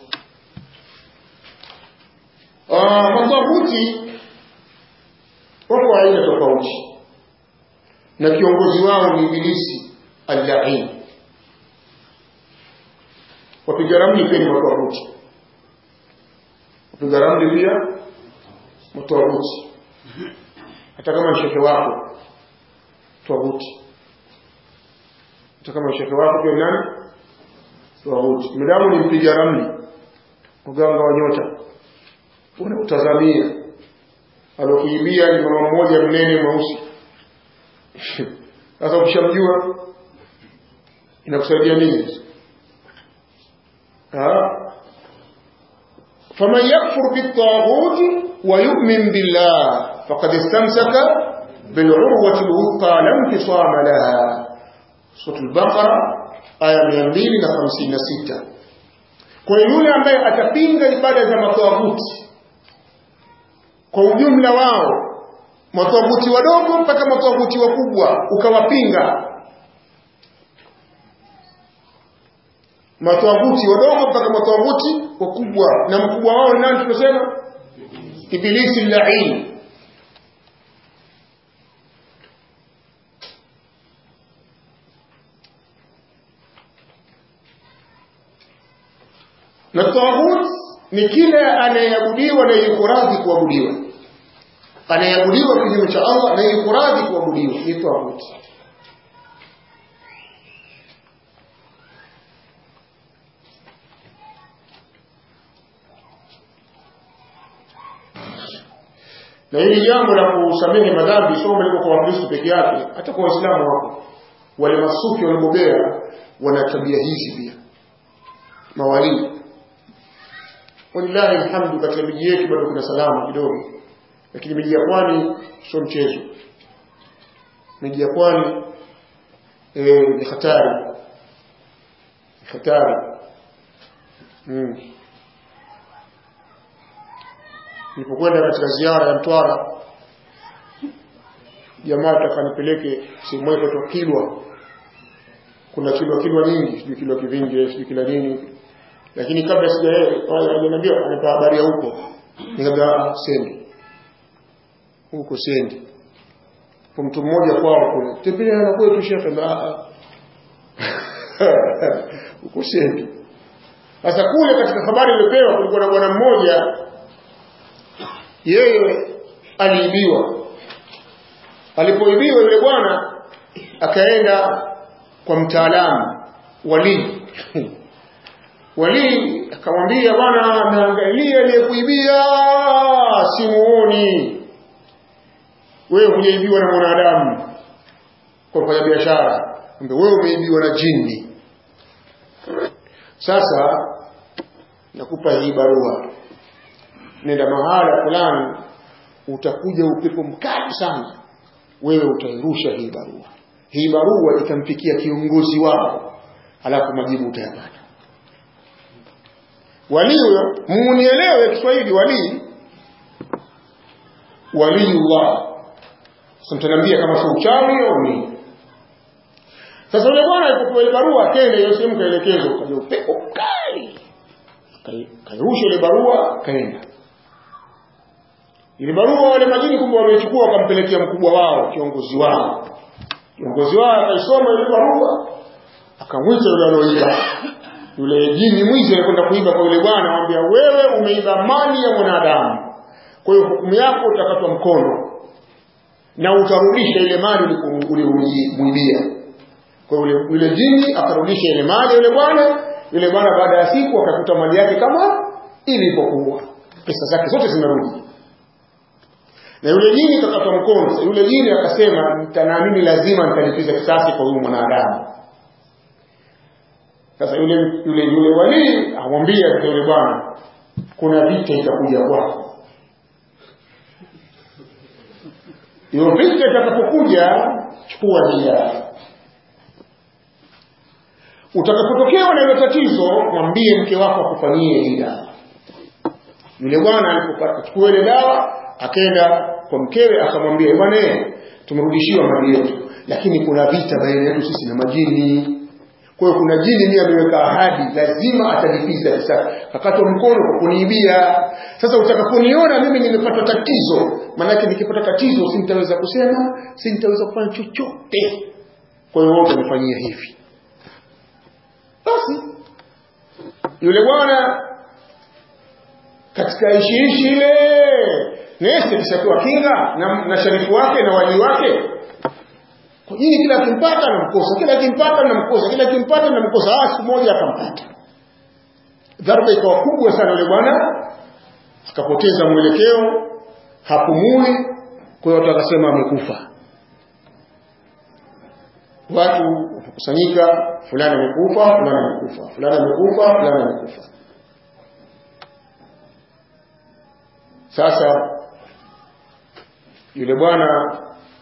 matawuti wako aina tofauti na kiongozi wao ni ibilisi allain wapiga ramli pia ni matawuti wapiga ramli pia matawuti hata kama ni shekhe wako twahuti hata kama ni shekhe wako pia nani twahuti midamu ni mpiga ramli mganga wa nyota unautazamia alokuibia ni mama mmoja mnene mweusi sasa ukishamjua inakusaidia nini faman yakfur bitaghut wa yu'min billah faqad istamsaka bil'urwati alwuthqa la infisama laha sura al-baqara aya 256 kwa yule ambaye atapinga ibada za matawuti kwa ujumla wao matawuti wadogo mpaka matawuti wakubwa ukawapinga matawuti wadogo mpaka matawuti wakubwa na mkubwa wao ni nani tunasema ibilisi lain na tawhid ni kila anayeabudiwa na yuko radhi kuabudiwa anayeabudiwa kinyume cha Allah na yuko radhi kuabudiwa ni tawuti na hili jambo la kusamehe madhambi sio liko kwa Wakristo peke yake hata kwa Waislamu wako wale masufi waliobobea wana tabia hizi pia mawalii walillahi alhamdu katika miji yetu bado kuna salama kidogo lakini miji ya pwani sio mchezo miji ya pwani eh, ni hatari ni hatari mm. nilipokwenda katika ziara ya Mtwara jamaa takanipeleke sehemu moja kwa Kilwa kuna kilwa kilwa nyingi sijui kilwa kivingi sijui kila nini lakini kabla sijaniambia anapa habari ya huko nikamwambia sendi huko sendi kwa mtu mmoja kwao kule tembelea na kwetu shekhe na huko sendi sasa kule katika habari iliyopewa kulikuwa na bwana mmoja yeye aliibiwa alipoibiwa yule bwana akaenda kwa mtaalamu walii walii akamwambia bwana ameangalia aliyekuibia simuoni wewe hujaibiwa na mwanadamu kwa kufanya biashara wewe umeibiwa na jini sasa nakupa hii barua nenda mahala fulani utakuja upepo mkali sana wewe utairusha hii barua hii barua itamfikia kiongozi wao alafu majibu utayapata walii huyo munielewe Kiswahili walii waliullah sasa mtaniambia kama sio uchawi au nini sasa yule bwana alipopewa ile barua akenda hiyo sehemu kaelekezwa kaja upepo mkali kairusha ile barua kaenda ile barua wale majini kumbe wamechukua wakampelekea mkubwa wao kiongozi wao kiongozi wao akaisoma ile barua akamwita yule aloiba yule jini mwizi alikwenda kuiba kwa yule bwana anamwambia wewe umeiba mali ya mwanadamu kwa hiyo hukumu yako utakatwa mkono na utarudisha ile mali ulimuibia kwa yule yule jini akarudisha ile mali yule bwana yule bwana baada ya siku akakuta mali yake kama ilipokuwa pesa zake zote zimerudi na yule jini kakatwa mkono yule jini akasema nitanaamini lazima nitalipiza kisasi kwa huyu mwanadamu sasa yule yule yule walii amwambia yule bwana kuna vita itakuja kwako hiyo vita itakapokuja chukua nia utakapotokewa na hilo tatizo mwambie mke wako akufanyie hii dawa yule bwana alipopata chukua ile dawa akaenda kwa mkewe akamwambia bwana tumerudishiwa mali yetu lakini kuna vita baina yetu sisi na majini kwa hiyo kuna jini mimi ameweka ahadi lazima atalipiza kisasi kakatwa mkono kwa kuniibia sasa utakaponiona mimi nimepata tatizo maanake nikipata tatizo sintaweza kusema sintaweza kufanya chochote kwa hiyo wote nifanyia hivi basi yule bwana katika ishiishi ile nesi kishapewa kinga na, na sharifu wake na wali wake kwa jini kila akimpata namkosa kila akimpata namkosa kila akimpata namkosa ah siku moja akampata dharba ikawa kubwa sana yule bwana akapoteza mwelekeo hapumui kwa hiyo watu wakasema amekufa watu wakakusanyika fulani amekufa fulani amekufa fulani amekufa fulani amekufa sasa yule bwana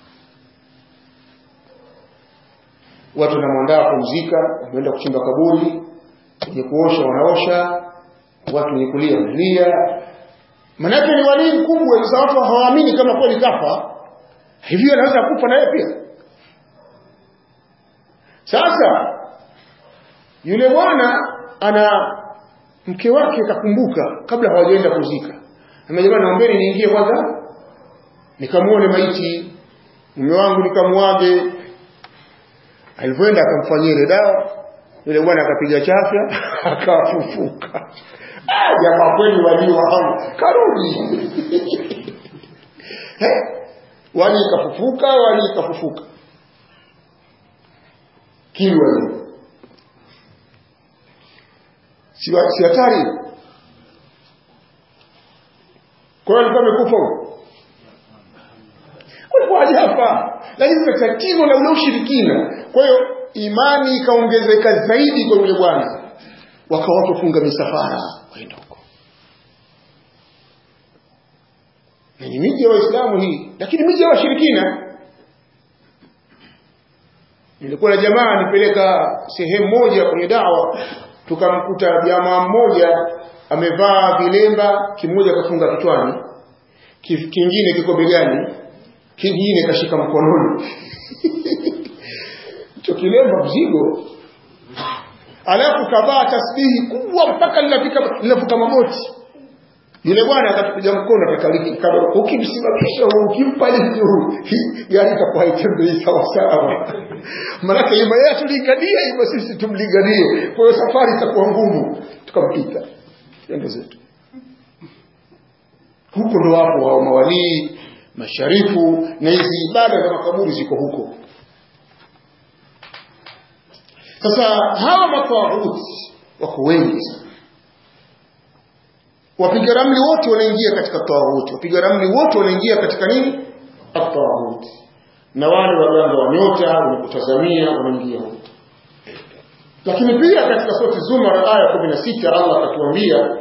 watu wanamwandaa kumzika wameenda kuchimba kaburi wenye kuosha wanaosha watu wenye kulia wanalia manake ni walii mkubwa sasa watu hawaamini kama kweli kafa hivyo anaweza kufa naye pia sasa yule bwana ana mke wake kakumbuka kabla hawajaenda kuzika ama jamani naombeni niingie kwanza nikamuone maiti mume wangu nikamuage alivyoenda akamfanyia ile dawa yule bwana akapiga chafya akafufuka jamaa kweli walio hao karudi wali ikafufuka wali ikafufuka kilwa hiyo si si hatari kwa hiyo alikuwa amekufa huyo kulikuwaje hapa lakini kuna tatizo la ule ushirikina kwa hiyo imani ikaongezeka zaidi kwa yule bwana wakawa wafunga misafara waenda huko na ni miji ya waislamu hii lakini miji ya washirikina nilikuwa na jamaa nipeleka sehemu moja kwenye dawa tukamkuta jamaa mmoja amevaa vilemba kimoja kafunga kichwani kingine kiko begani kingine kashika mkononi hicho kilemba mzigo alafu kavaa tasbihi kubwa mpaka linafika linavuka magoti yule bwana akatupiga mkono akakaliki ukimsimamisha ukimpa lifti huu gari itakuwa haitembei sawa sawa maanake ima yeye tulinganie ima sisi tumlinganie kwa hiyo safari itakuwa ngumu tukampita ende zetu huko ndo wapo hao mawalii masharifu na hizi ibada za makaburi ziko huko sasa hawa matawuti wako wengi sana wapiga ramli wote wanaingia katika tawuti wapiga ramli wote wanaingia katika nini atawuti na wale waganga wa nyota wenye kutazamia wanaingia huko lakini pia katika sura zumar aya 16 Allah akatuambia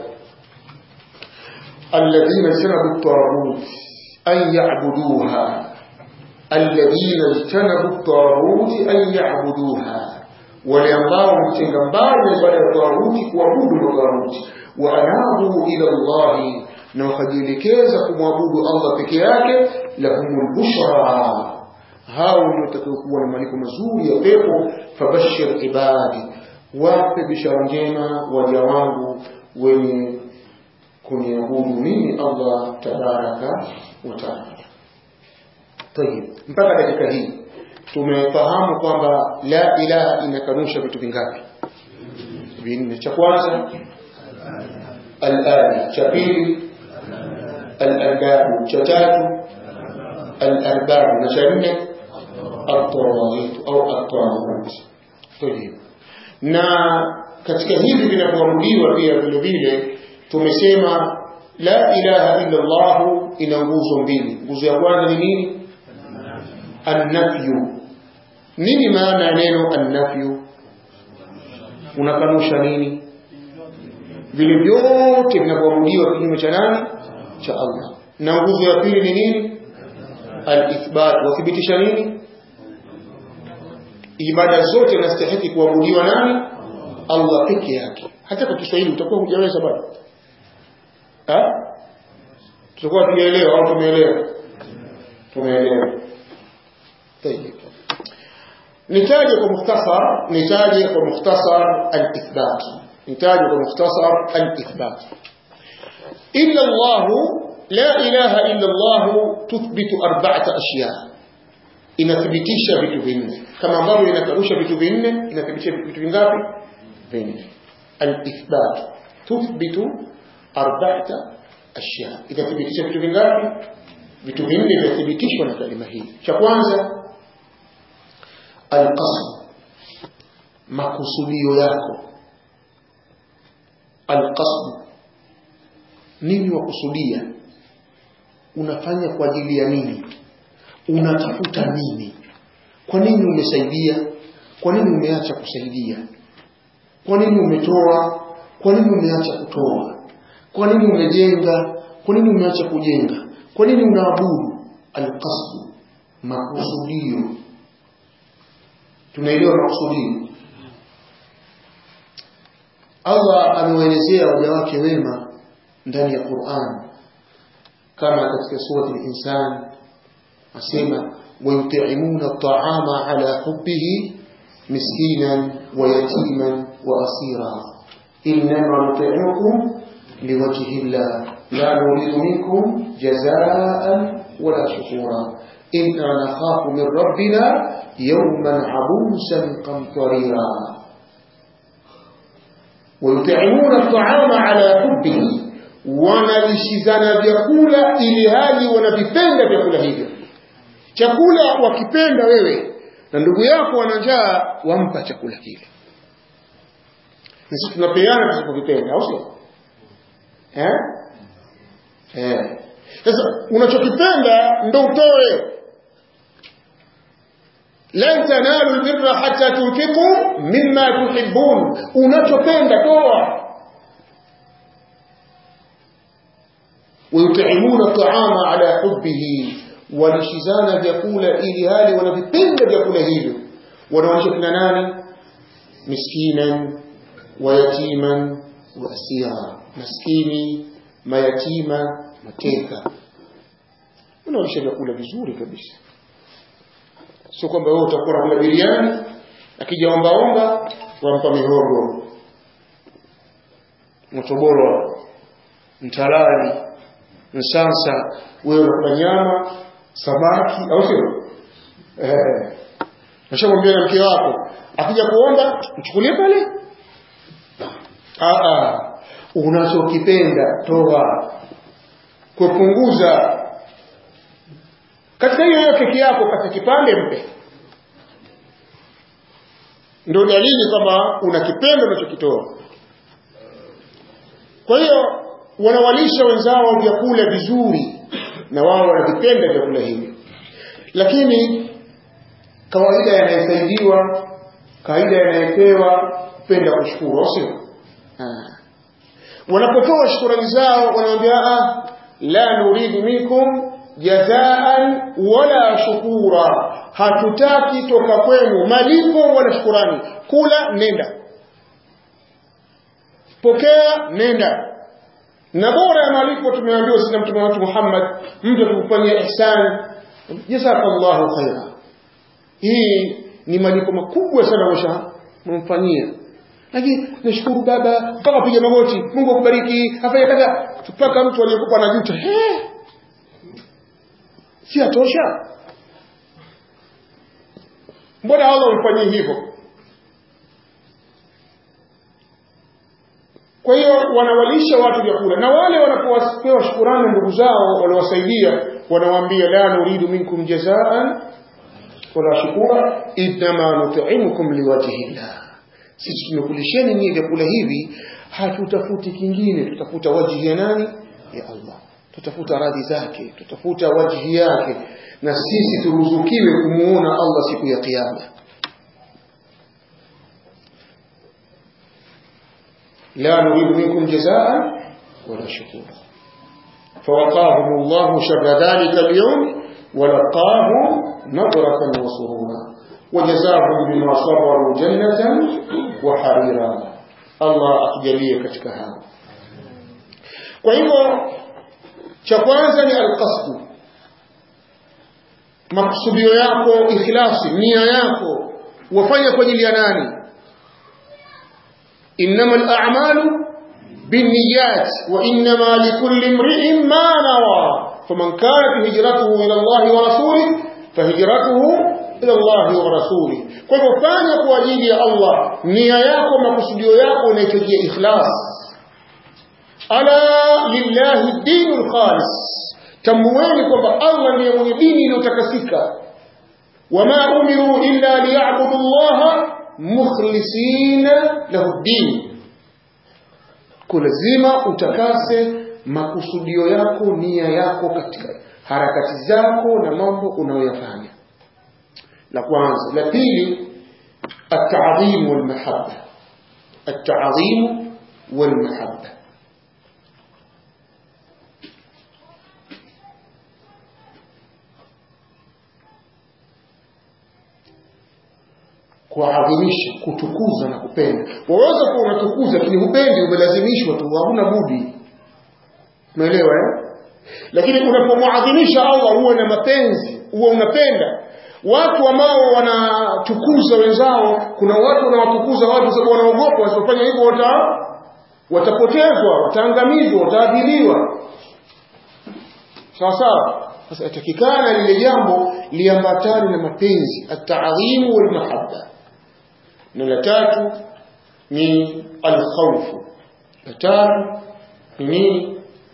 alladhina janabu at-taghut an ya'buduha alladhina janabu at-taghut an ya'buduha wale ambao mtenga mbali ibada ya tawuti kuabudu tawuti wa anabu ila Allah na wakajielekeza kumwabudu Allah peke yake lahumul bushra hao ndio watakaokuwa na malipo mazuri ya pepo fabashir ibadi wape bishara njema waja wangu wenye kuniabudu mimi Allah tabaraka wa taala tayib mpaka dakika hii tumefahamu kwamba la ilaha inakanusha vitu vingapi vinne cha kwanza al-ali cha pili al-arbabu cha tatu al-arbabu na cha nne at-tawagit au at-tawagut tayib na katika hivi vinavyoamuliwa pia vile vile tumesema la ilaha illa Allah ina nguzo mbili nguzo ya kwanza ni nini annafyu nini maana ya neno annafyu unakanusha nini vile vyote vinavyoabudiwa kinyume cha nani cha Allah na nguzo ya pili ni nini al-ithbat wathibitisha nini ibada zote zinastahili kuabudiwa nani Allah peke yake hata kwa Kiswahili utakuwa hujaweza bado ha tutakuwa tumeelewa au tumeelewa tumeelewa طيب نتاج بمختصر نتاج بمختصر الإثبات نتاج بمختصر الإثبات إلا الله لا إله إلا الله تثبت أربعة أشياء inathibitisha vitu vinne kama ambavyo inakarusha vitu vinne inathibitisha vitu vingapi vinne al-ithbat tuthbitu arba'ata ashya inathibitisha vitu vingapi vitu vinne vinathibitishwa na kalima hii cha kwanza alqasd makusudio yako alqasd nini wakusudia unafanya kwa ajili ya nini unatafuta nini kwa nini umesaidia kwa nini umeacha kusaidia kwa nini umetoa kwa nini umeacha kutoa kwa nini umejenga kwa nini umeacha kujenga kwa nini unaabudu alqasd makusudio tunaelewa makusudio Allah amewaelezea waja wake wema ndani ya Qur'an kama katika sura al-insan asema ويطعمون الطعام على حبه مسكينا ويتيما وأسيرا إنما نطعمكم لوجه الله لا نريد منكم جزاء ولا شكورا إنا نخاف من ربنا يوما عبوسا قمطريرا ويطعمون الطعام على حبه wanalishizana vyakula ili hali wanavipenda vyakula hivyo chakula wakipenda wewe na ndugu yako wana njaa wampa chakula kile sisi tunapeana tusipokipenda au sio eh eh sasa unachokipenda ndo utoe lan tanalu albirra hatta tunfiqu mimma tuhibbun unachopenda toa ويطعمون الطعام على حبه walishizana vyakula ili hali wanavipenda vyakula hivyo wanaonyesha kina nani miskinan wayatiman wa asira maskini mayatima mateka unaonyesha vyakula vizuri kabisa sio kwamba wewe utakuwa unakula biriani akija ombaomba wampa mihogo mtoboro mtalali msansa wewe unakula nyama samaki au sio eh nashamwambia na mke wako akija kuomba mchukulie pale ah ah unachokipenda toa kupunguza katika hiyo hiyo keki yako kata kipande mpe ndio dalili kwamba unakipenda unachokitoa kwa hiyo wanawalisha wenzao vyakula vizuri na wao wanavipenda vyakula hivi lakini kawaida yanayosaidiwa kawaida yanayepewa kupenda kushukuru sio wanapotoa shukurani zao wanamwambia ah la nuridu minkum jazaan wala shukura hatutaki toka kwenu malipo wala shukurani kula nenda pokea nenda na bora ya malipo tumeambiwa sina mtume wetu Muhammad mtu akikufanyia ihsan jazakallahu khaira hii ni malipo makubwa sana msha mumfanyia lakini nashukuru baba mpaka piga magoti Mungu akubariki afanye kaza mpaka mtu aliyekupa anajuta eh si atosha mbona Allah umfanyie hivyo kwa hiyo wanawalisha watu vyakula na wale wanapopewa shukurani ndugu zao waliwasaidia wanawaambia la nuridu minkum jazaan wala shukura inma nut'imukum liwajhi llah sisi tumekulisheni nyinyi vyakula hivi hatutafuti kingine tutafuta wajhi ya nani ya Allah tutafuta radhi zake tutafuta wajhi yake na sisi turuzukiwe kumuona Allah siku ya kiyama لا نريد منكم جزاء ولا شكورا فوقاهم الله شر ذلك اليوم ولقاهم نظرة وسرورا وجزاهم بما صبروا جنة وحريرا الله أتجليه katika hao kwa hivyo cha kwanza ni alqasdu makusudio yako ikhlasi nia yako wafanya kwa ajili ya nani إنما الأعمال بالنيات وإنما لكل امرئ ما نوى فمن كانت هجرته إلى الله ورسوله فهجرته إلى الله ورسوله kwa hivyo fanya kwa ajili ya Allah nia yako makusudio yako unahitajia ikhlas ala lillahi dinul khalis tambueni kwamba Allah ndiye mwenye dini iliyotakasika wama umiru illa liya'budu Allah mukhlisina lahu din kulazima utakase makusudio yako nia yako katika harakati zako na mambo unayoyafanya la kwanza la pili التعظيم والمحبة التعظيم والمحبة kuadhimisha kutukuza na kupenda waweza kuwa unatukuza lakini hupendi umelazimishwa tu hakuna budi umeelewa eh lakini unapomwadhimisha Allah uwe na mapenzi uwe unapenda watu ambao wanatukuza wenzao kuna watu wanawatukuza watu sababu wanaogopa wasipofanya hivyo wata watapotezwa wataangamizwa wataadhiliwa sawa sawa sasa atakikana lile jambo liambatane na mapenzi at-ta'dhim wal mahabba na la tatu ni al-khawf la tatu ni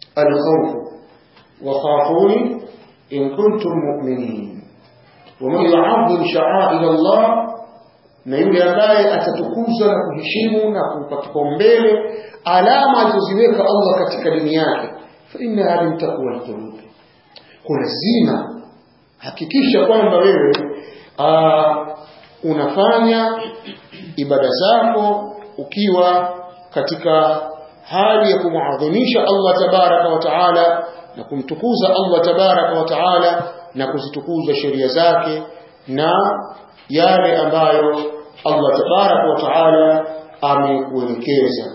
alkhawfu wakhafuni in kuntum mu'minin waman yu'azzim sha'air Allah na yule ambaye atatukuza na kuheshimu na kupa kipaumbele alama alizoziweka Allah katika dini yake fa inna min taqwa alqulub kwa lazima hakikisha kwamba wewe aa, unafanya ibada zako ukiwa katika hali ya kumuadhimisha Allah tabaraka wa taala na kumtukuza Allah tabaraka wa taala na kuzitukuza sheria zake na yale ambayo Allah tabaraka wa taala amekuelekeza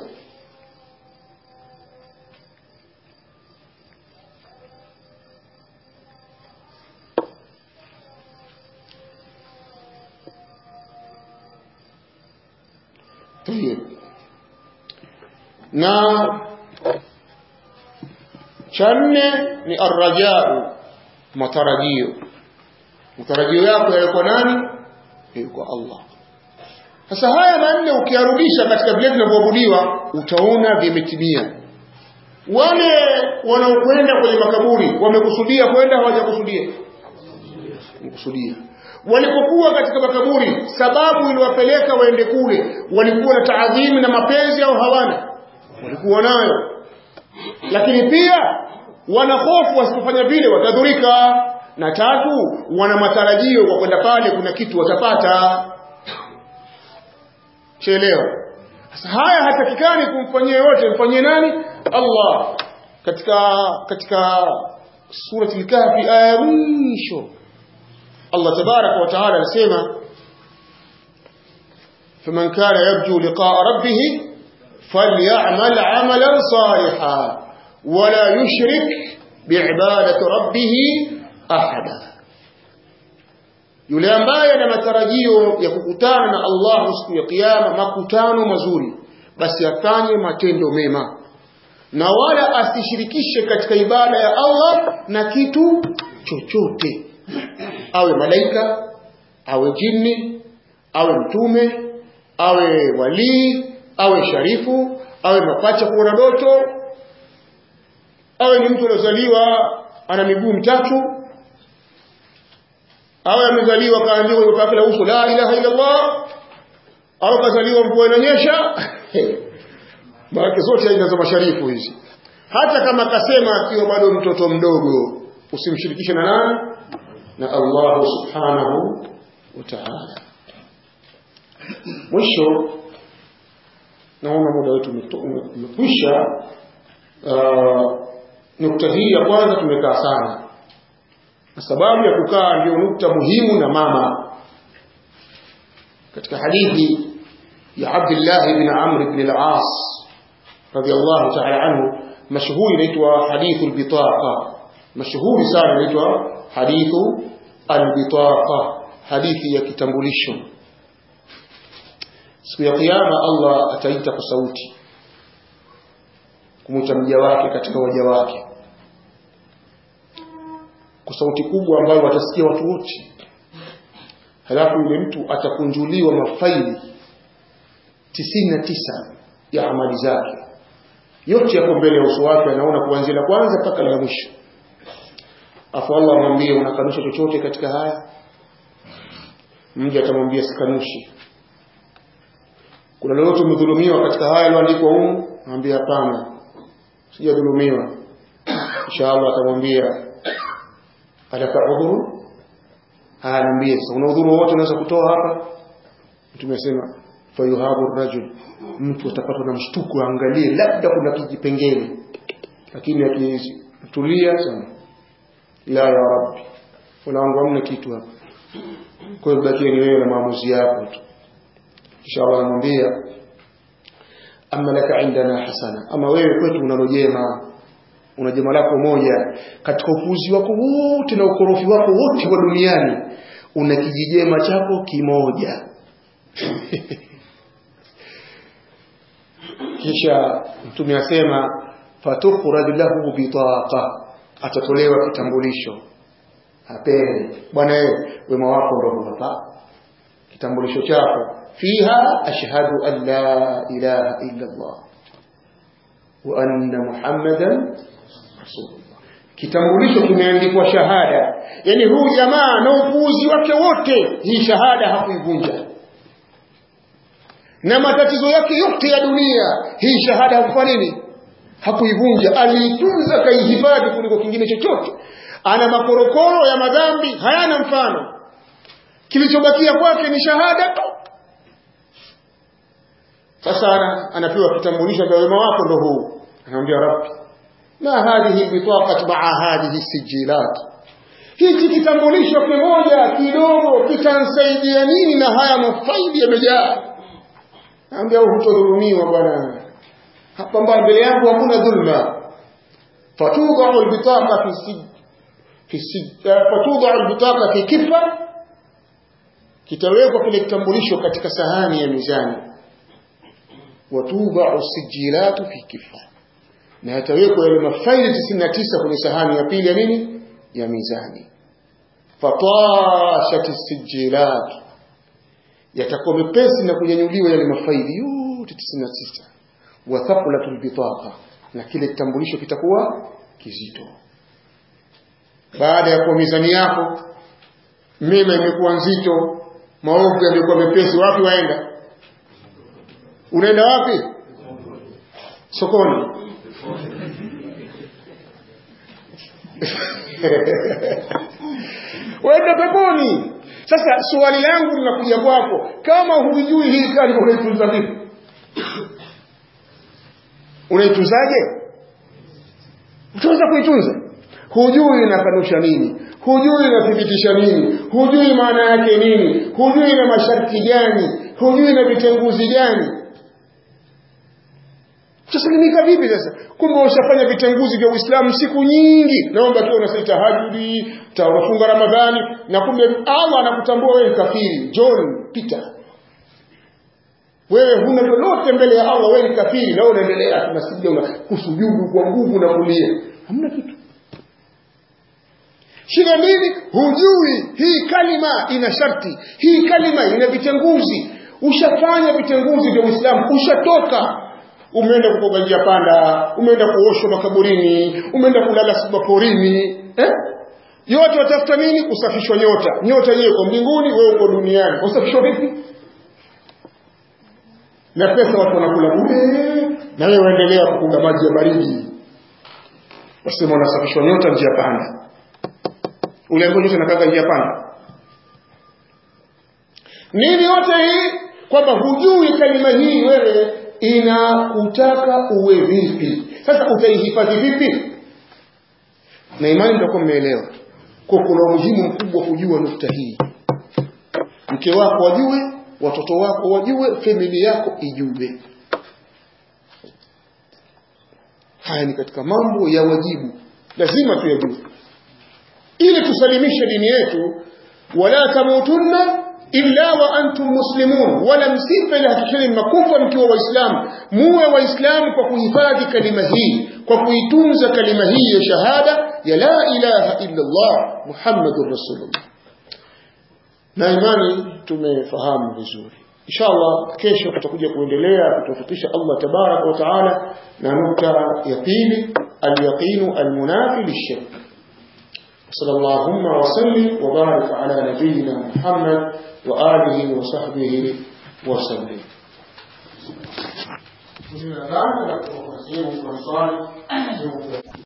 طيب na cha nne ni arrajau matarajio matarajio yako yalikuwa nani yalikuwa Allah sasa haya manne ukiyarudisha katika vile vinavyoabudiwa utaona vimetimia wale wanaokwenda kwenye makaburi wamekusudia kwenda hawajakusudia wamekusudia walipokuwa katika makaburi sababu iliwapeleka waende kule walikuwa na taadhimi na mapenzi au hawana walikuwa nayo lakini pia wana hofu wasipofanya vile watadhurika na tatu wana matarajio kwa kwenda pale kuna kitu watapata chelewa sasa haya hatakikani kumfanyia yote mfanyie nani Allah katika katika surati al-kahfi aya ya mwisho Allah tabaraka wa taala anasema faman kana yarju liqa'a rabbih falyamal 'amalan salihan wala yushrik bi'ibadati rabbih ahada yule ambaye ana matarajio ya kukutana na Allah siku ya kiyama makutano mazuri basi afanye matendo mema na wala asishirikishe katika ibada ya Allah na kitu chochote awe malaika awe jini awe mtume awe walii awe sharifu awe mapacha kuona ndoto awe ni mtu aliozaliwa ana miguu mitatu awe amezaliwa kaandikwa kwenye papi la uso la ilaha illa Allah au kazaliwa mvua inanyesha maana zote aina za masharifu hizi hata kama kasema akiwa bado mtoto mdogo usimshirikishe na nani na Allah subhanahu wa ta'ala mwisho naona muda wetu umekwisha nukta hii ya kwanza tumekaa sana na sababu ya kukaa ndio nukta muhimu na mama katika hadithi ya Abdullah ibn Amr ibn al-As radiyallahu ta'ala anhu mashhuri inaitwa hadithu al-bitaqa mashhuri sana inaitwa hadithu al-bitaqa hadithi ya kitambulisho siku ya kiyama Allah ataita kwa sauti kumwita mja wake katika waja wake kwa sauti kubwa ambayo watasikia watu wote halafu yule mtu atakunjuliwa mafaili tisini na tisa ya amali zake yote yako mbele ya uso wake anaona kuanzia la kwanza mpaka la mwisho afu Allah amwambie unakanusha chochote katika haya mja atamwambia sikanushi kuna lolote umedhulumiwa katika haya yaliyoandikwa humu anambia hapana sijadhulumiwa inshallah atamwambia alaka udhuru anaambia sasa una udhuru wote unaweza kutoa hapa mtume asema fayuhabu rajul mtu atapatwa na mshtuko angalie labda kuna kijipengele lakini akitulia sana la ya rabbi wala wangu hamna kitu hapa kwa hiyo bakia ni wewe na maamuzi yako tu inshallah anamwambia amma laka indana hasana ama wewe kwetu unalo jema una jema lako moja katika upuuzi wako wote na ukorofi wako wote wa duniani una kijijema chako kimoja kisha mtume asema fatukhraj lahu bitaqa atatolewa kitambulisho apele bwana wewe wema wako ndio hapa kitambulisho chako fiha ashhadu an la ilaha illa Allah wa anna muhammadan rasulullah kitambulisho kimeandikwa shahada yani huyu jamaa na upuuzi wake wote hii shahada hakuivunja na matatizo yake yote ya dunia hii shahada hakufanya nini hakuivunja aliitunza kaihifadhi kuliko kingine chochote ana makorokoro ya madhambi hayana mfano kilichobakia kwake ni shahada tu sasa anapewa kitambulisho cha wema wako ndo huu anamwambia rabbi ma hadhihi bitaqat maa hadhihi sijilat hichi kitambulisho kimoja kidogo kitansaidia nini na haya mafaili yamejaa anambia hutodhulumiwa bwana hapa mbele yangu hakuna dhulma fatudau albitaqa fi sij fi sij fatudau albitaqa fi kifa kitawekwa kile kitambulisho katika sahani ya mizani watubau sijilatu fi kifa na yatawekwa yale mafaili 99 kwenye sahani ya pili ya nini ya mizani fatashat sijilat yatakuwa mepesi na kunyanyuliwa yale mafaili yote 99 wa thaqulatul bitaqa na kile kitambulisho kitakuwa kizito baada ya kuwa mizani yako mema imekuwa nzito maovu yamekuwa mepesi wapi waenda unaenda wapi sokoni wenda peponi sasa swali langu linakuja kwako kama hujui hii kalima unaitunza vipi unaitunzaje utaweza kuitunza hujui inakanusha nini hujui inathibitisha nini hujui maana yake nini hujui na masharti gani hujui na vitenguzi gani utasalimika vipi sasa kumbe ushafanya vitenguzi vya uislamu siku nyingi naomba tu unasali tahajudi unafunga ramadhani na kumbe allah anakutambua wewe kafiri john peter wewe huna lolote mbele ya allah wewe ni kafiri na unaendelea tunasija una kusujudu kwa nguvu na kulia hamna kitu shida nini hujui hii kalima ina sharti hii kalima ina vitenguzi ushafanya vitenguzi vya uislamu ushatoka umeenda kukoga njia panda umeenda kuoshwa makaburini umeenda kulala maporini eh? yote watafuta nini kusafishwa nyota nyota yenyewe uko mbinguni wewe uko duniani usafishwa vipi na pesa watu wanakula bure na wewe waendelea kukuga maji ya baridi wasema unasafishwa nyota njia panda uliambiwa nyota nakaga njia panda nini yote hii kwamba hujui kalima hii wewe inakutaka uwe vipi sasa utaihifadhi vipi na imani mtakuwa mmeelewa kwa kuna umuhimu mkubwa kujua nukta hii mke wako wajue watoto wako wajue familia yako ijue haya ni katika mambo ya wajibu lazima tuyajue ili tusalimishe dini yetu wala tamutunna illa wa antum muslimun wala msife ila hakikisheni mnakufa mkiwa waislamu muwe waislamu kwa kuhifadhi kalima hii kwa kuitunza kalima hii ya shahada ya la ilaha illa Allah muhammadur rasulullah na imani tumefahamu vizuri inshallah kesho tutakuja kuendelea kutufutisha Allah tabarak wa taala na nukta ya pili al-yaqinu al-munafi lish-shirk صلى اللهم وسلم وبارك على نبينا محمد وآله وصحبه وسلم Kuna dhana na kuwasilimu kwa swali